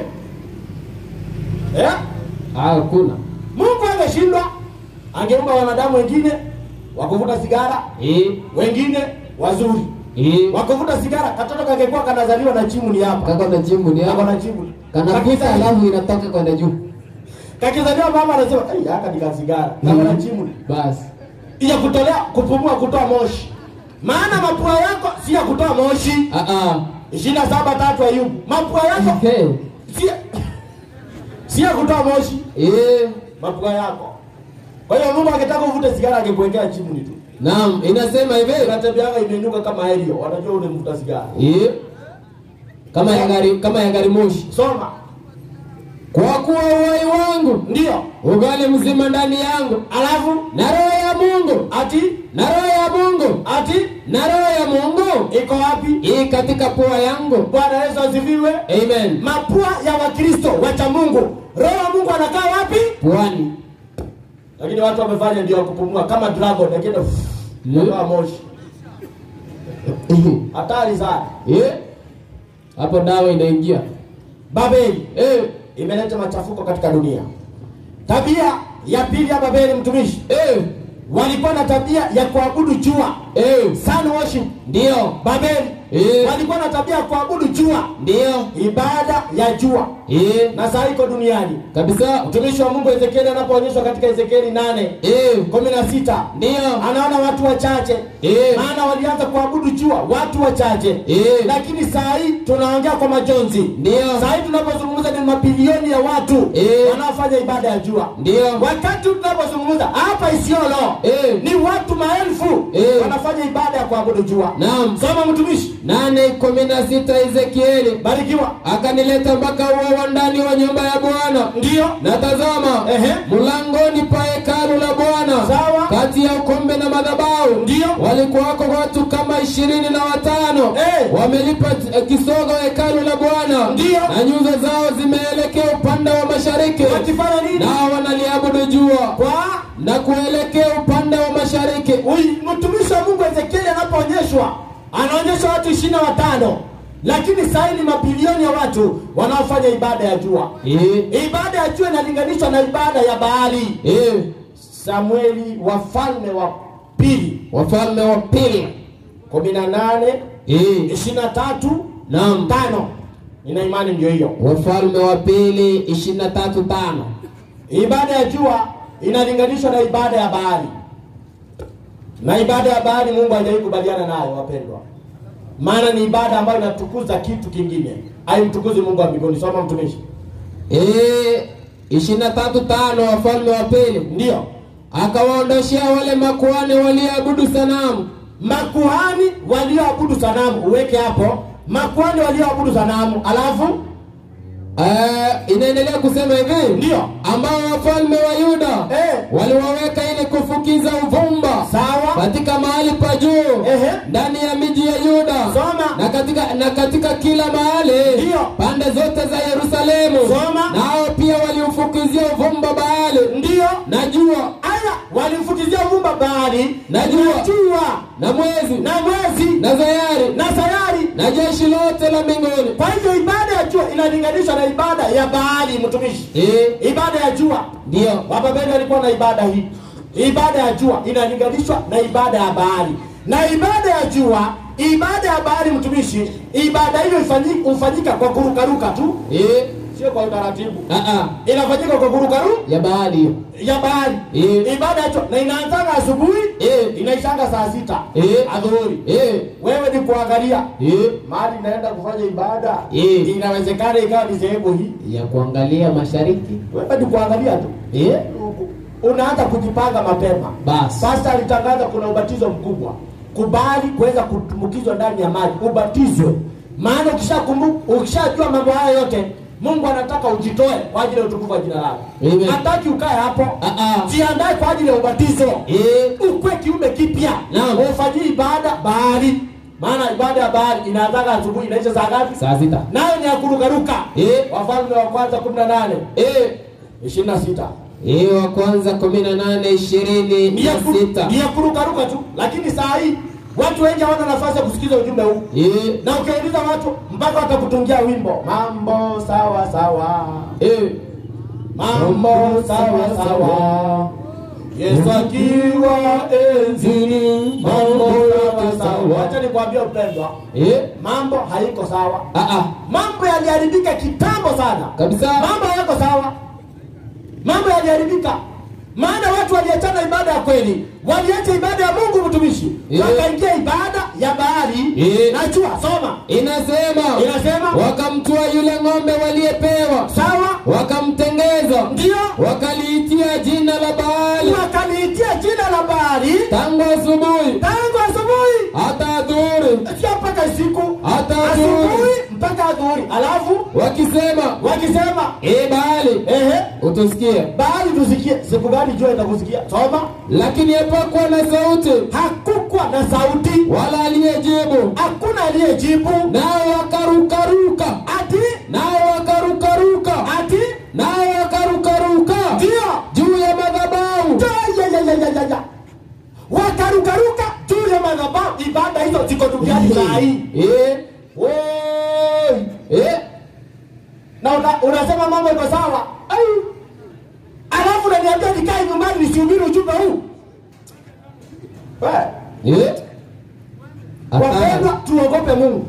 eh? ah, hakuna Mungu angeshindwa angeumba wanadamu wengine wakuvuta sigara Eh, wengine wazuri eh. wakuvuta sigara katoto kangekuwa kanazaliwa na chimuni hapa Kako na jimu ni Kako hapa na chimuni kanakuta Kakizaliwa- alafu inatoka kwenda juu kakizaliwa mama anasema "Ai, haka ni kasigara kako na chimuni basi ya kutolea kupumua kutoa moshi maana mapua yako si ya kutoa moshi ah ah ishirini na saba tatu Ayubu mapua yako Hey. si si ya kutoa moshi Eh, mapua yako kwa hiyo Mungu akitaka uvute sigara angekuwekea chimuni tu naam inasema hivi unatembeanga imenyuka kama helio wanajua ule mvuta sigara Eh. kama ya gari kama ya gari moshi soma kwa kuwa uhai wangu ndio ugali mzima ndani yangu alafu na roho ya Mungu ati na roho ya Mungu ati na roho ya Mungu iko wapi hii katika pua yangu bwana yesu asifiwe amen mapua ya wakristo wacha mungu roho wa mungu anakaa wapi puani lakini watu wamefanya ndio kupumua kama dragon lakini Mm. kama moshi hatari sana Eh. hapo dawa inaingia babeli eh imeleta machafuko katika dunia tabia ya pili ya babeli mtumishi eh walikuwa na tabia ya kuabudu jua eh sun worship ndio babeli Eh. walikuwa na tabia ya kuabudu jua ndio ibada ya jua eh na saa iko duniani kabisa mtumishi wa mungu ezekieli anapoonyeshwa katika ezekieli nane eh kumi na sita ndio anaona watu wachache Eh. maana walianza kuabudu jua watu wachache Eh. lakini saa hii tunaongea kwa majonzi Ndio. saa hii tunapozungumza ni mabilioni ya watu Eh. wanaofanya ibada ya jua Ndio. wakati tunapozungumza hapa isiolo Eh. ni watu maelfu Eh. wanafanya ibada ya kuabudu jua Naam. soma mtumishi nane kumi na sita Ezekieli barikiwa akanileta mpaka ua wa ndani wa nyumba ya Bwana ndio na tazama Ehe. mlangoni pa hekalu la Bwana Sawa. kati ya ukombe na madhabahu Ndio. walikuwako watu kama ishirini na watano Eh. wamelipa eh, kisogo hekalu la Bwana Ndio. na nyuso zao zimeelekea upande wa mashariki wakifanya nini nao wanaliabudu jua kwa na kuelekea upande wa mashariki huyu mtumishi wa mungu ezekieli anapoonyeshwa anaonyesha watu ishirini na watano lakini sahii ni mabilioni ya watu wanaofanya ibada ya jua eh, ibada ya jua inalinganishwa na ibada ya baali eh, samueli wafalme wa pili wafalme wa pili kumi na nane eh, ishirini na tatu naam tano nina imani ndio hiyo wafalme wa pili ishirini na tatu tano ibada ya jua inalinganishwa na ibada ya bahari na ibada ya bahari mungu hajawahi kubaliana nayo wapendwa maana ni ibada ambayo inatukuza kitu kingine haimtukuzi mungu wa mbinguni soma mtumishi Eh, ishirini na tatu tano wafalme wa pili ndio akawaondoshea wale makuhani walioabudu sanamu makuhani walioabudu sanamu uweke hapo makuhani walioabudu sanamu alafu Eh, inaendelea kusema hivi Ndio. ambao wafalme wa Yuda Eh. waliwaweka ili kufukiza uvumba sawa katika mahali pa juu Ehe. ndani ya miji ya Yuda Soma. na katika na katika kila mahali Ndio. pande zote za Yerusalemu Soma. nao pia waliufukizia uvumba Baali ndio na jua aya walimfukizia vumba bahari Na jua. jua na mwezi na mwezi na sayari na sayari na jeshi lote la mbinguni kwa hivyo ibada ya jua inalinganishwa na ibada ya baali mtumishi eh, ibada ya jua ndio wababeli walikuwa na ibada hii ibada ya jua inalinganishwa na ibada ya bahari na ibada ya jua ibada ya bahari mtumishi ibada hiyo ifanyi- hufanyika kwa kurukaruka tu Eh, sio kwa utaratibu ah, ah, inafanyika kwa kurukaru ya bahari hiyo. ya bahari Eh. ibada ya jua na inaanzanga asubuhi Eh. inaishanga saa sita Eh. adhuhuri Eh, wewe ni kuangalia eh, mahali inaenda kufanya ibada Eh. inawezekana ikawa ni sehemu hii ya kuangalia mashariki. wewe ni kuangalia tu Eh, unaanza kujipanga mapema Basi. sasa alitangaza kuna ubatizo mkubwa kubali kuweza kutumbukizwa ndani ya maji ubatizwe maana ukishakumbu- ukishajua mambo haya yote mungu anataka ujitoe kwa ajili ya utukufu wa jina lake Amen. hataki ukae hapo Ah, ah. jiandae kwa ajili ya ubatizo eh, ukwe kiume kipya Naam. ufanyie ibada bahari maana ibada ya bahari inaanzaga asubuhi inaisha saa ngapi saa sita. nayo ni ya kurukaruka Eh. wafalme wa kwanza kumi na nane Eh, ishirini na sita eh, wa kwanza kumi na nane ishirini ni ya na kuru- sita. ni ya kurukaruka tu lakini saa hii watu wengi hawana nafasi ya kusikiza ujumbe huu Eh, na ukiuliza watu mpaka watakutungia wimbo mambo sawa sawa eh, mambo sawa sawa yesu akiwa enzini mambo sawa sawa wacha nikwambia upendwa eh, mambo haiko sawa ah, ah, mambo yaliharibika kitambo sana kabisa. mambo hayako sawa mambo yaliharibika maana watu waliachana ibada ya kweli waliacha ibada ya mungu mtumishi Eh. wakaingia ibada ya bahari Eh. na jua soma Inasema, Inasema? wakamtoa yule ng'ombe waliyepewa, sawa wakamtengeza, ndio wakaliitia jina la Baali wakaliitia jina la bahari tangu asubuhi tangu asubuhi hata adhuhuri, sio mpaka usiku hata asubuhi adhuhuri, mpaka adhuhuri alafu wakisema wakisema e Baali, ehe utusikie. bahari tusikie siku gani jua itakusikia soma Lakini hapakuwa na sauti hakukuwa na sauti wala aliyejibu, hakuna aliyejibu nao wakarukaruka, ati nao wakarukaruka, ati nao wakarukaruka ndio juu ya madhabahu. Ya, ya, ya, ya, ya, ya. wakarukaruka juu ya madhabahu ibada hizo ziko duniani saa hii Eh, Woi. eh, na una, unasema mambo iko sawa Ai. alafu unaniambia nikae nyumbani nisihubiri ujumbe huu We, eh. wapendwa Hapana. tuogope mungu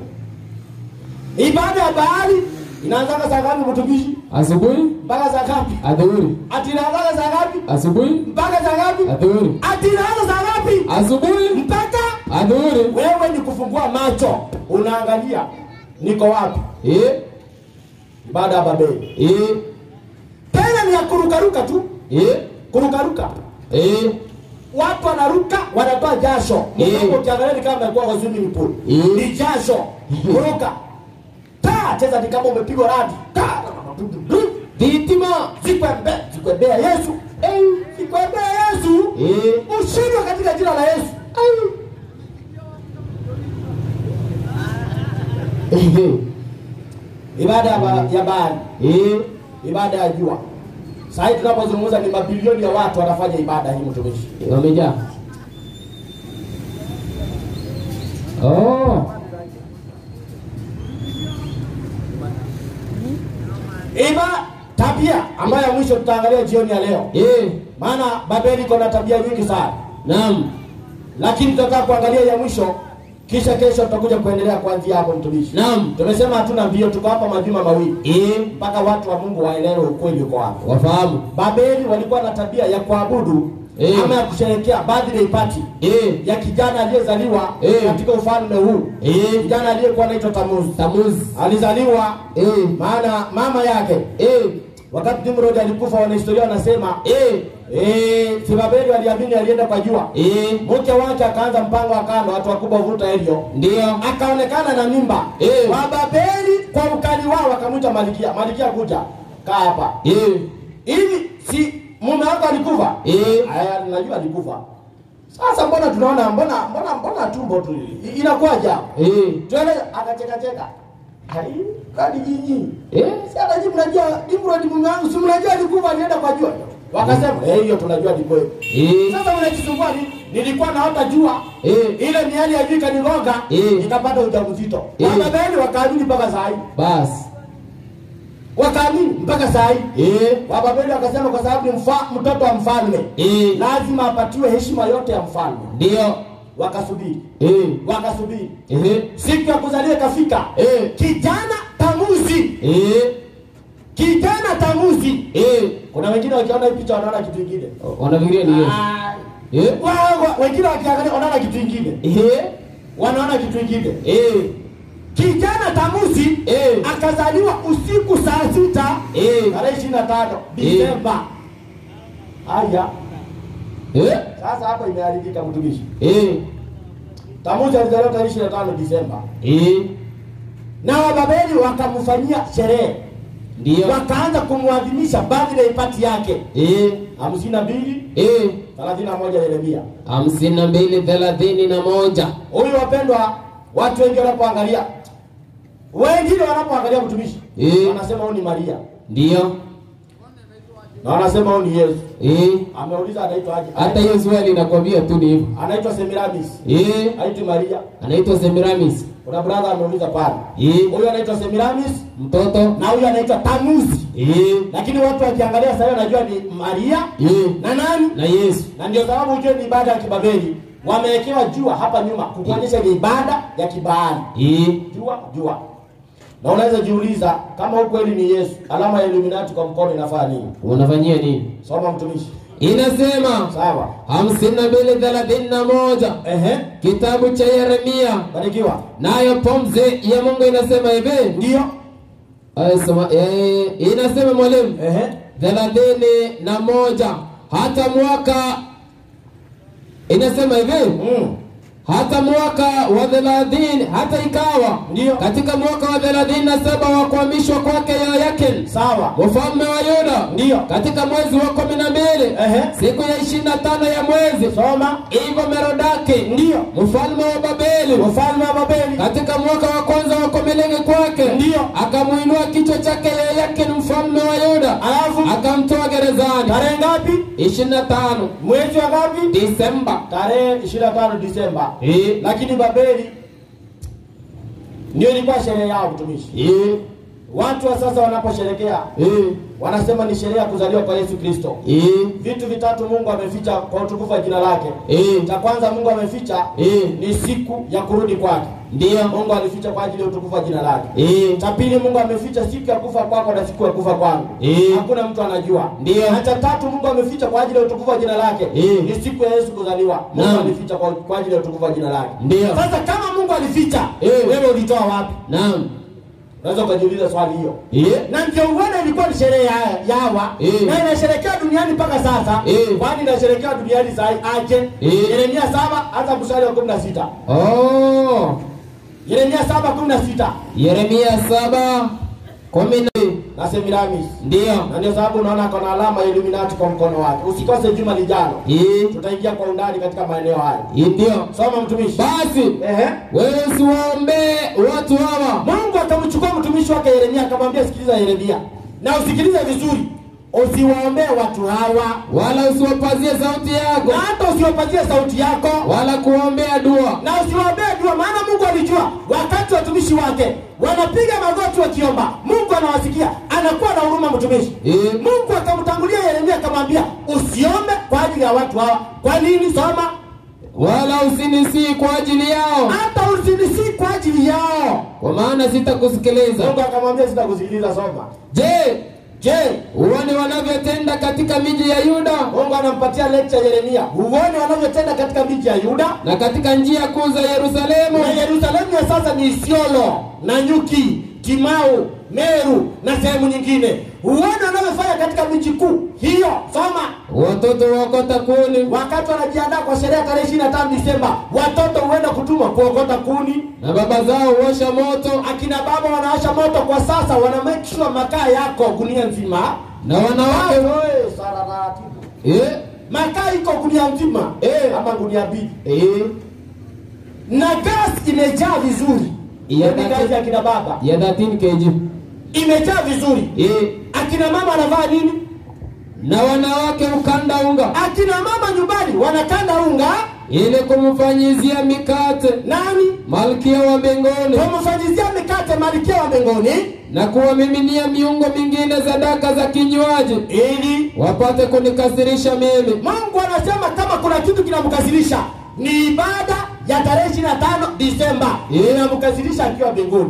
ibada ya bahari inaanzanga saa ngapi mtumishi Asubuhi, mpaka saa ngapi adhuhuri, ati inaanzanga saa ngapi asubuhi, mpaka saa ngapi adhuhuri, ati inaanza saa ngapi asubuhi, mpaka adhuhuri. wewe ni kufungua macho unaangalia niko wapi Eh, ibada ya babeli eh, tena ni ya kurukaruka tu eh, kurukaruka eh, watu wanaruka wanatoa jasho Eh. Mungu ukiangalia ni kama amekuwa kwa swimming pool Eh. ni jasho kuruka ta cheza ni kama umepigwa radi Ta! dhitima. zikwembe zikwembea yesu Eh, zikwembea yesu Eh, ushindwe katika jina la yesu eh, ibada ya ba- ya bahari eh, ibada ya jua sahii tunapozungumza ni mabilioni ya watu wanafanya ibada hii mtumishi wamejaa. Oh, iba tabia ambayo ya mwisho tutaangalia jioni ya leo eh, maana babeli iko na tabia nyingi sana naam, lakini tutataka kuangalia ya mwisho kisha kesho tutakuja kuendelea kuanzia hapo mtumishi naam, tumesema hatuna mbio tuko hapa majuma mawili eh, mpaka watu wa mungu waelewe ukweli uko hapo wafahamu. babeli walikuwa na tabia ya kuabudu Eh. ama ya kusherehekea birthday party Eh, ya kijana aliyezaliwa Eh. katika ufalme huu eh, kijana aliyekuwa anaitwa tamuzi tamuzi. alizaliwa Eh, maana mama yake eh, wakati nimrod alikufa wanahistoria wanasema eh, eh, si babeli waliamini alienda kwa jua eh, mke wake akaanza mpango wa kando watu wakubwa vuta hivyo ndio. akaonekana na mimba Eh. wababeli kwa ukali wao wakamwita malikia malikia kuja kaa hapa Eh, hivi si mume wako alikufa eh, aya najua alikufa sasa mbona tunaona mbona mbona mbona tumbo tu I- inakuwaje hapo eh, tuele akacheka cheka hai kadi nyinyi eh, si hata nyinyi mnajua Nimrod mume wangu si mnajua alikufa alienda kwa jua wakasema eh hiyo tunajua ni kweli eh, sasa mnajisumbua ni nilikuwa naota jua eh, ile miali ya juu ikanigonga Eh. nikapata ujauzito Eh. wababeli wakaamini mpaka saa hii basi. wakaamini mpaka saa hii eh, wababeli wakasema kwa sababu ni mfa, mtoto wa mfalme eh, lazima apatiwe heshima yote ya mfalme ndio wakasubiri eh, wakasubiri eh, siku ya kuzaliwa ikafika eh, kijana tamuzi eh, kijana tamuzi eh. kuna wengine wakiona hii picha wanaona kitu kingine wanafikiria ni Yesu Ah, eh, wa- wa- wengine wakiangalia wanaona kitu kingine eh, wanaona kitu kingine eh, kijana tamuzi Eh. akazaliwa usiku saa sita eh, tarehe ishirini na tano disemba haya eh, sasa hapa imeharibika mtumishi eh, tamuzi alizaliwa tarehe ishirini na tano disemba eh, na wababeli wakamfanyia sherehe ndio wakaanza kumwadhimisha birthday party yake eh, hamsini na mbili eh, thelathini na moja Yeremia. hamsini na mbili thelathini na moja Huyu wapendwa, watu wengi wanapoangalia, wengine wanapoangalia mtumishi Eh. wanasema huyu ni Maria ndio na wanasema huyu ni Yesu. eh, Ameuliza anaitwa aje? hata hiyo swali inakwambia tu ni hivyo Anaitwa Semiramis, eh, haitwi Maria. anaitwa Semiramis Kuna brother ameuliza pale, eh, huyu anaitwa Semiramis mtoto na huyu anaitwa Tamuzi, eh, lakini watu wakiangalia sasa wanajua ni Maria eh, na nani na Yesu na ndio sababu ujue ni ibada ya kibabeli wamewekewa jua hapa nyuma kukuonyesha ni ibada ya kibaali eh, jua jua na unaweza jiuliza kama huu kweli ni yesu alama ya iluminati kwa mkono inafaa nini unafanyia nini? soma mtumishi Inasema sawa hamsini na mbili thelathini na moja ehe kitabu cha Yeremia, barikiwa nayo pumzi ya Mungu inasema hivi ndio Aya, soma- eh, inasema mwalimu ehe thelathini na moja hata mwaka inasema hivi mm. hata mwaka wa thelathini hata ikawa Ndiyo. katika mwaka wa thelathini na saba wa kuhamishwa kwake Yoyakin sawa mfalme wa Yuda Ndiyo. katika mwezi wa kumi na mbili Ehe. siku ya ishirini na tano ya mwezi soma hivyo Merodaki Ndiyo. mfalme wa Babeli ufalme wa babeli katika mwaka wa kwanza wa kumiliki kwake Ndiyo. akamuinua kichwa chake Yoyakin mfalme wa Yuda alafu akamtoa gerezani tarehe ngapi ishirini na tano mwezi wa ngapi Disemba tarehe 25 disemba Eh. lakini babeli ndio ilikuwa sherehe yao mtumishi Eh, watu wa sasa wanaposherekea eh, wanasema ni sherehe ya kuzaliwa kwa yesu kristo eh, vitu vitatu mungu ameficha kwa utukufu wa jina lake eh, cha kwanza mungu ameficha eh, ni siku ya kurudi kwake ndio mungu alificha kwa ajili ya utukufu wa jina lake eh, cha pili mungu ameficha siku ya kufa kwako na siku ya kufa kwangu Eh. hakuna mtu anajua Ndio. na cha tatu mungu ameficha kwa ajili ya utukufu wa jina lake Eh. ni siku ya yesu kuzaliwa mungu Naam. alificha kwa, kwa ajili ya utukufu wa jina lake Ndio. sasa kama mungu alificha Eh. wewe ulitoa wapi naam unaweza ukajiuliza swali hiyo eh, na ndio uone ilikuwa ni sherehe ya- yawa Eh. na inasherekea duniani mpaka sasa Eh. kwani inasherekea duniani saa hii aje Eh. yeremia saba hata mstari wa kumi na sita oh, yeremia saba kumi na sita Yeremia saba kumi na na semiramis ndio na ndio sababu unaona akona alama ya iluminati kwa mkono wake usikose juma lijalo eh, tutaingia kwa undani katika maeneo haya eh, ndio soma mtumishi basi Ehe. wewe usiwaombee watu hawa mungu akamchukua mtumishi wake yeremia akamwambia sikiliza yeremia na usikilize vizuri usiwaombee watu hawa wala usiwapazie sauti yako na hata usiwapatie sauti yako wala kuombea dua na usiwaombee dua maana mungu alijua wakati watumishi wake wanapiga magoti wakiomba mungu anawasikia anakuwa na huruma mtumishi Eh. mungu akamtangulia yeremia akamwambia usiombe kwa ajili ya watu hawa kwa nini soma wala usinisii kwa ajili yao hata usinisi kwa ajili yao kwa maana sitakusikiliza mungu akamwambia sitakusikiliza soma je je uone wanavyotenda katika miji ya yuda mungu anampatia lecture yeremia huoni wanavyotenda katika miji ya yuda na katika njia kuu za yerusalemu na yerusalemu ya sasa ni isiolo na nyuki timau meru na sehemu nyingine huoni wanavyofanya katika miji kuu hiyo soma watoto waokota kuni wakati wanajiandaa kwa sherehe ya tarehe 25 disemba watoto huenda kutumwa kuokota kuni na baba zao huosha moto akina baba wanawasha moto kwa sasa wana make sure makaa yako gunia nzima na wanawake Wewe, sara taratibu. eh, makaa iko gunia nzima Eh. ama gunia mbili eh, na gas imejaa vizuri Ya Hiyo ni dhati- kazi ya akina baba ya 13 kg imejaa vizuri eh, akina mama wanavaa nini na wanawake ukanda unga akina mama nyumbani wanakanda unga ili kumfanyizia mikate nani malkia wa mbinguni kumfanyizia mikate malkia wa mbinguni na kuwamiminia miungo mingine sadaka za kinywaji ili wapate kunikasirisha mimi mungu anasema kama kuna kitu kinamkasirisha ni ibada ya tarehe ishiri na tano disemba Yeah. inamkasirisha akiwa mbinguni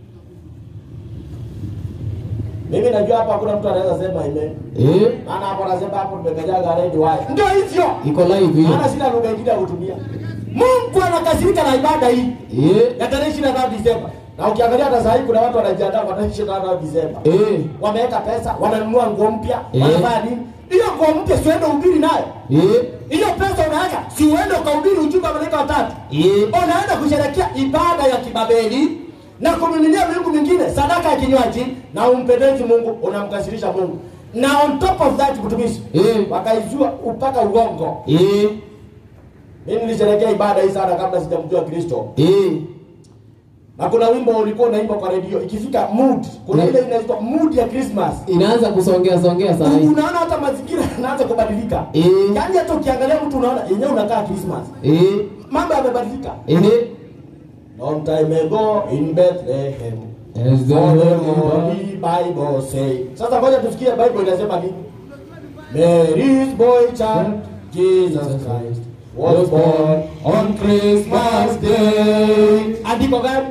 mimi najua hapa hakuna mtu anaweza sema amen eh, maana hapo anasema hapo tumekanyaga red wire ndio hivyo iko live maana hiyo sina lugha ingine ya kutumia mungu anakasirika na ibada hii eh, ya tarehe ishiri na tano disemba na ukiangalia hata saa hii kuna watu wanajiandaa kwa tarehe ishiri na tano disemba eh, wameweka pesa wananunua nguo mpya Eh. wanafanya nini hiyo nguo mpya siuende ubiri nayo eh, hiyo pesa unaweka si uende ukahubiri ujumbe wa malaika watatu eh, unaenda kusherekea ibada ya kibabeli na kumiminia miungu mingine sadaka ya kinywaji na umpendezi mungu unamkasirisha mungu na on top of that mtumishi Eh. wakaizua upaka uongo eh, mimi nilisherekea ibada hii sana kabla sijamjua kristo eh, na kuna wimbo ulikuwa unaimba kwa redio ikifika mood kuna Eh. ile inaitwa mood ya christmas inaanza kusongea songea saa hii unaona hata mazingira yanaanza kubadilika Eh. yaani hata ukiangalia mtu unaona yenyewe unakaa christmas eh, mambo yamebadilika eh, long time ago in bethlehem as the For the Lord- Holy Bible say. Sasa ngoja tusikie Bible inasema nini. Mary's boy child Jesus Christ was born on Christmas day. Andiko gani?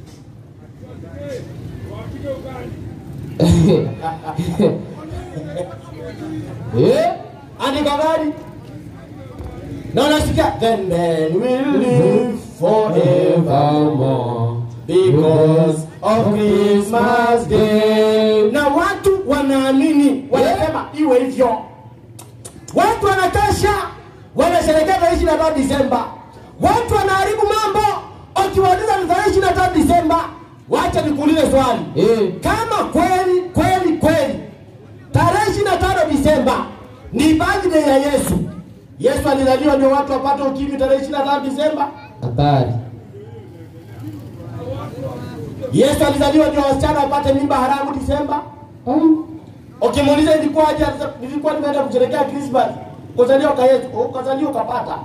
eh, Andiko gani? Na unasikia then men will live forevermore because of Christmas day. Na watu wanaamini, wanasema iwe hivyo. Watu wanakesha, wanasherehekea tarehe ishirini na tano Disemba. Watu wanaharibu mambo, ukiwauliza ni tarehe ishirini na tano Disemba. Wacha nikuulize swali, eh, kama kweli kweli kweli tarehe ishirini na tano Disemba ni birthday ya Yesu, Yesu alizaliwa ndio watu wapate ukimwi tarehe ishirini na tano Disemba. hatari Yesu alizaliwa ndio wasichana wapate mimba haramu Disemba. Ukimuuliza ilikuwaje, anasema, nilikuwa nimeenda kusherehekea Christmas, kuzaliwa kwa Yesu, ukazaliwa ukapata.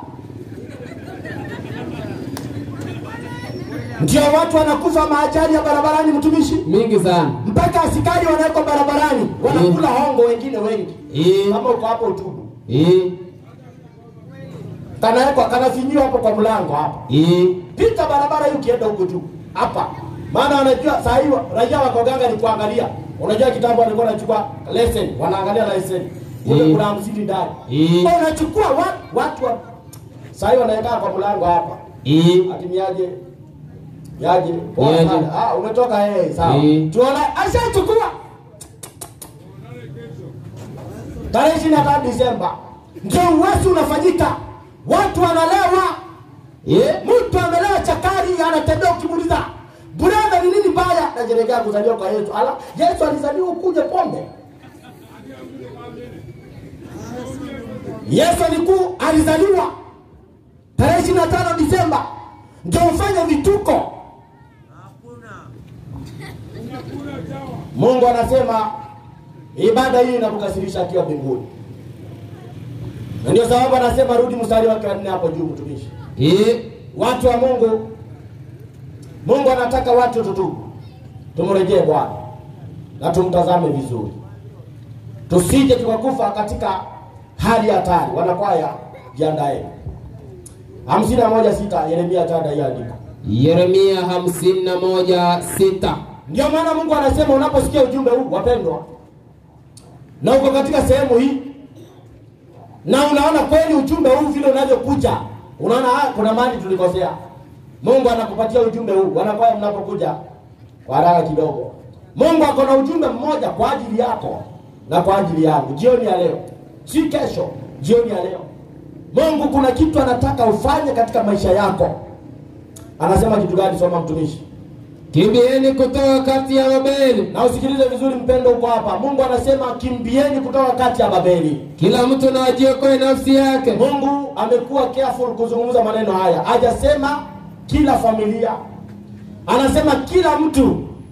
Ndio watu wanakufa maajali ya barabarani, mtumishi, mingi sana mpaka askari wanawekwa barabarani wanakula hongo, wengine wengi. eh, Kama uko hapo utubu, eh, kanawekwa kanafinyiwa hapo kwa mlango hapa, eh, pita barabara hii ukienda huko tu hapa, maana wanajua saa hii raia wakoganga ni kuangalia. Unajua kitambo walikuwa wanachukua lesson, wanaangalia lesson kule Mm. kuna hamsini ndani Mm. Kwa unachukua watu watu wa saa hii wanaekaa kwa mlango hapa, eh, ati niaje yaje poa Niaje. sana. Ah, umetoka eh, sawa. Mm. Tuona ashachukua tarehe ishirini na tano Disemba ndio uwasi unafanyika, watu wanalewa eh, mtu amelewa chakari anatembea ukimuuliza brother ni nini mbaya najerekea kuzaliwa kwa yesu ala yesu alizaliwa ukuje pombe yesu alikuu alizaliwa tarehe ishiri na tano disemba ndio ufanye vituko mungu anasema ibada hii inakukasirisha akiwa mbinguni na ndio sababu anasema rudi mstari wake wa nne hapo juu mtumishi eh, watu wa Mungu, Mungu anataka watu tutubu, tumrejee Bwana na tumtazame vizuri, tusije tukakufa katika hali ya hatari. Wanakwaya, jiandaeni. hamsini na moja sita Yeremia tada hiyo andiko. Yeremia hamsini na moja sita Ndio maana Mungu anasema unaposikia ujumbe huu, wapendwa, na uko katika sehemu hii na unaona kweli ujumbe huu vile unavyokuja, unaona ah, kuna mahali tulikosea. Mungu anakupatia ujumbe huu, wanakwaya, mnapokuja kwa haraka kidogo. Mungu ako na ujumbe mmoja kwa ajili yako na kwa ajili yangu jioni ya leo, si kesho, jioni ya leo. Mungu kuna kitu anataka ufanye katika maisha yako. Anasema kitu gani? Soma mtumishi. kimbieni kutoka kati ya Babeli, na usikilize vizuri mpendo uko hapa mungu anasema kimbieni kutoka kati ya babeli kila mtu na ajiokoe nafsi yake. mungu amekuwa careful kuzungumza maneno haya hajasema kila familia anasema kila mtu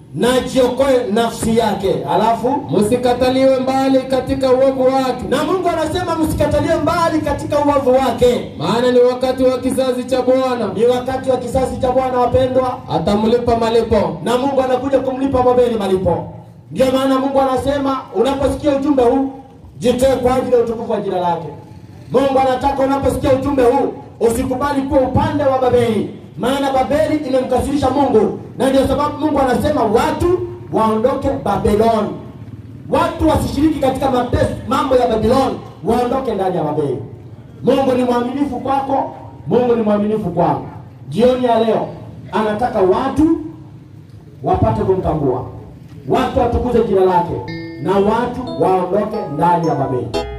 na jiokoe nafsi yake. Alafu msikataliwe mbali katika uovu wake, na Mungu anasema msikatalie mbali katika uovu wake. maana ni wakati wa kizazi cha Bwana, Ni wakati wa kisasi cha Bwana, wapendwa, atamlipa malipo. na Mungu anakuja kumlipa Babeli malipo. Ndio maana Mungu anasema unaposikia ujumbe huu jitoe kwa ajili ya utukufu wa jina lake. Mungu anataka unaposikia ujumbe huu usikubali kuwa upande wa Babeli, maana Babeli imemkasirisha Mungu, na ndio sababu Mungu anasema watu waondoke Babeloni, watu wasishiriki katika mateso, mambo ya Babeloni, waondoke ndani ya Babeli. Mungu ni mwaminifu kwako, Mungu ni mwaminifu kwako. Jioni ya leo anataka watu wapate kumtambua, watu watukuze jina lake, na watu waondoke ndani ya Babeli.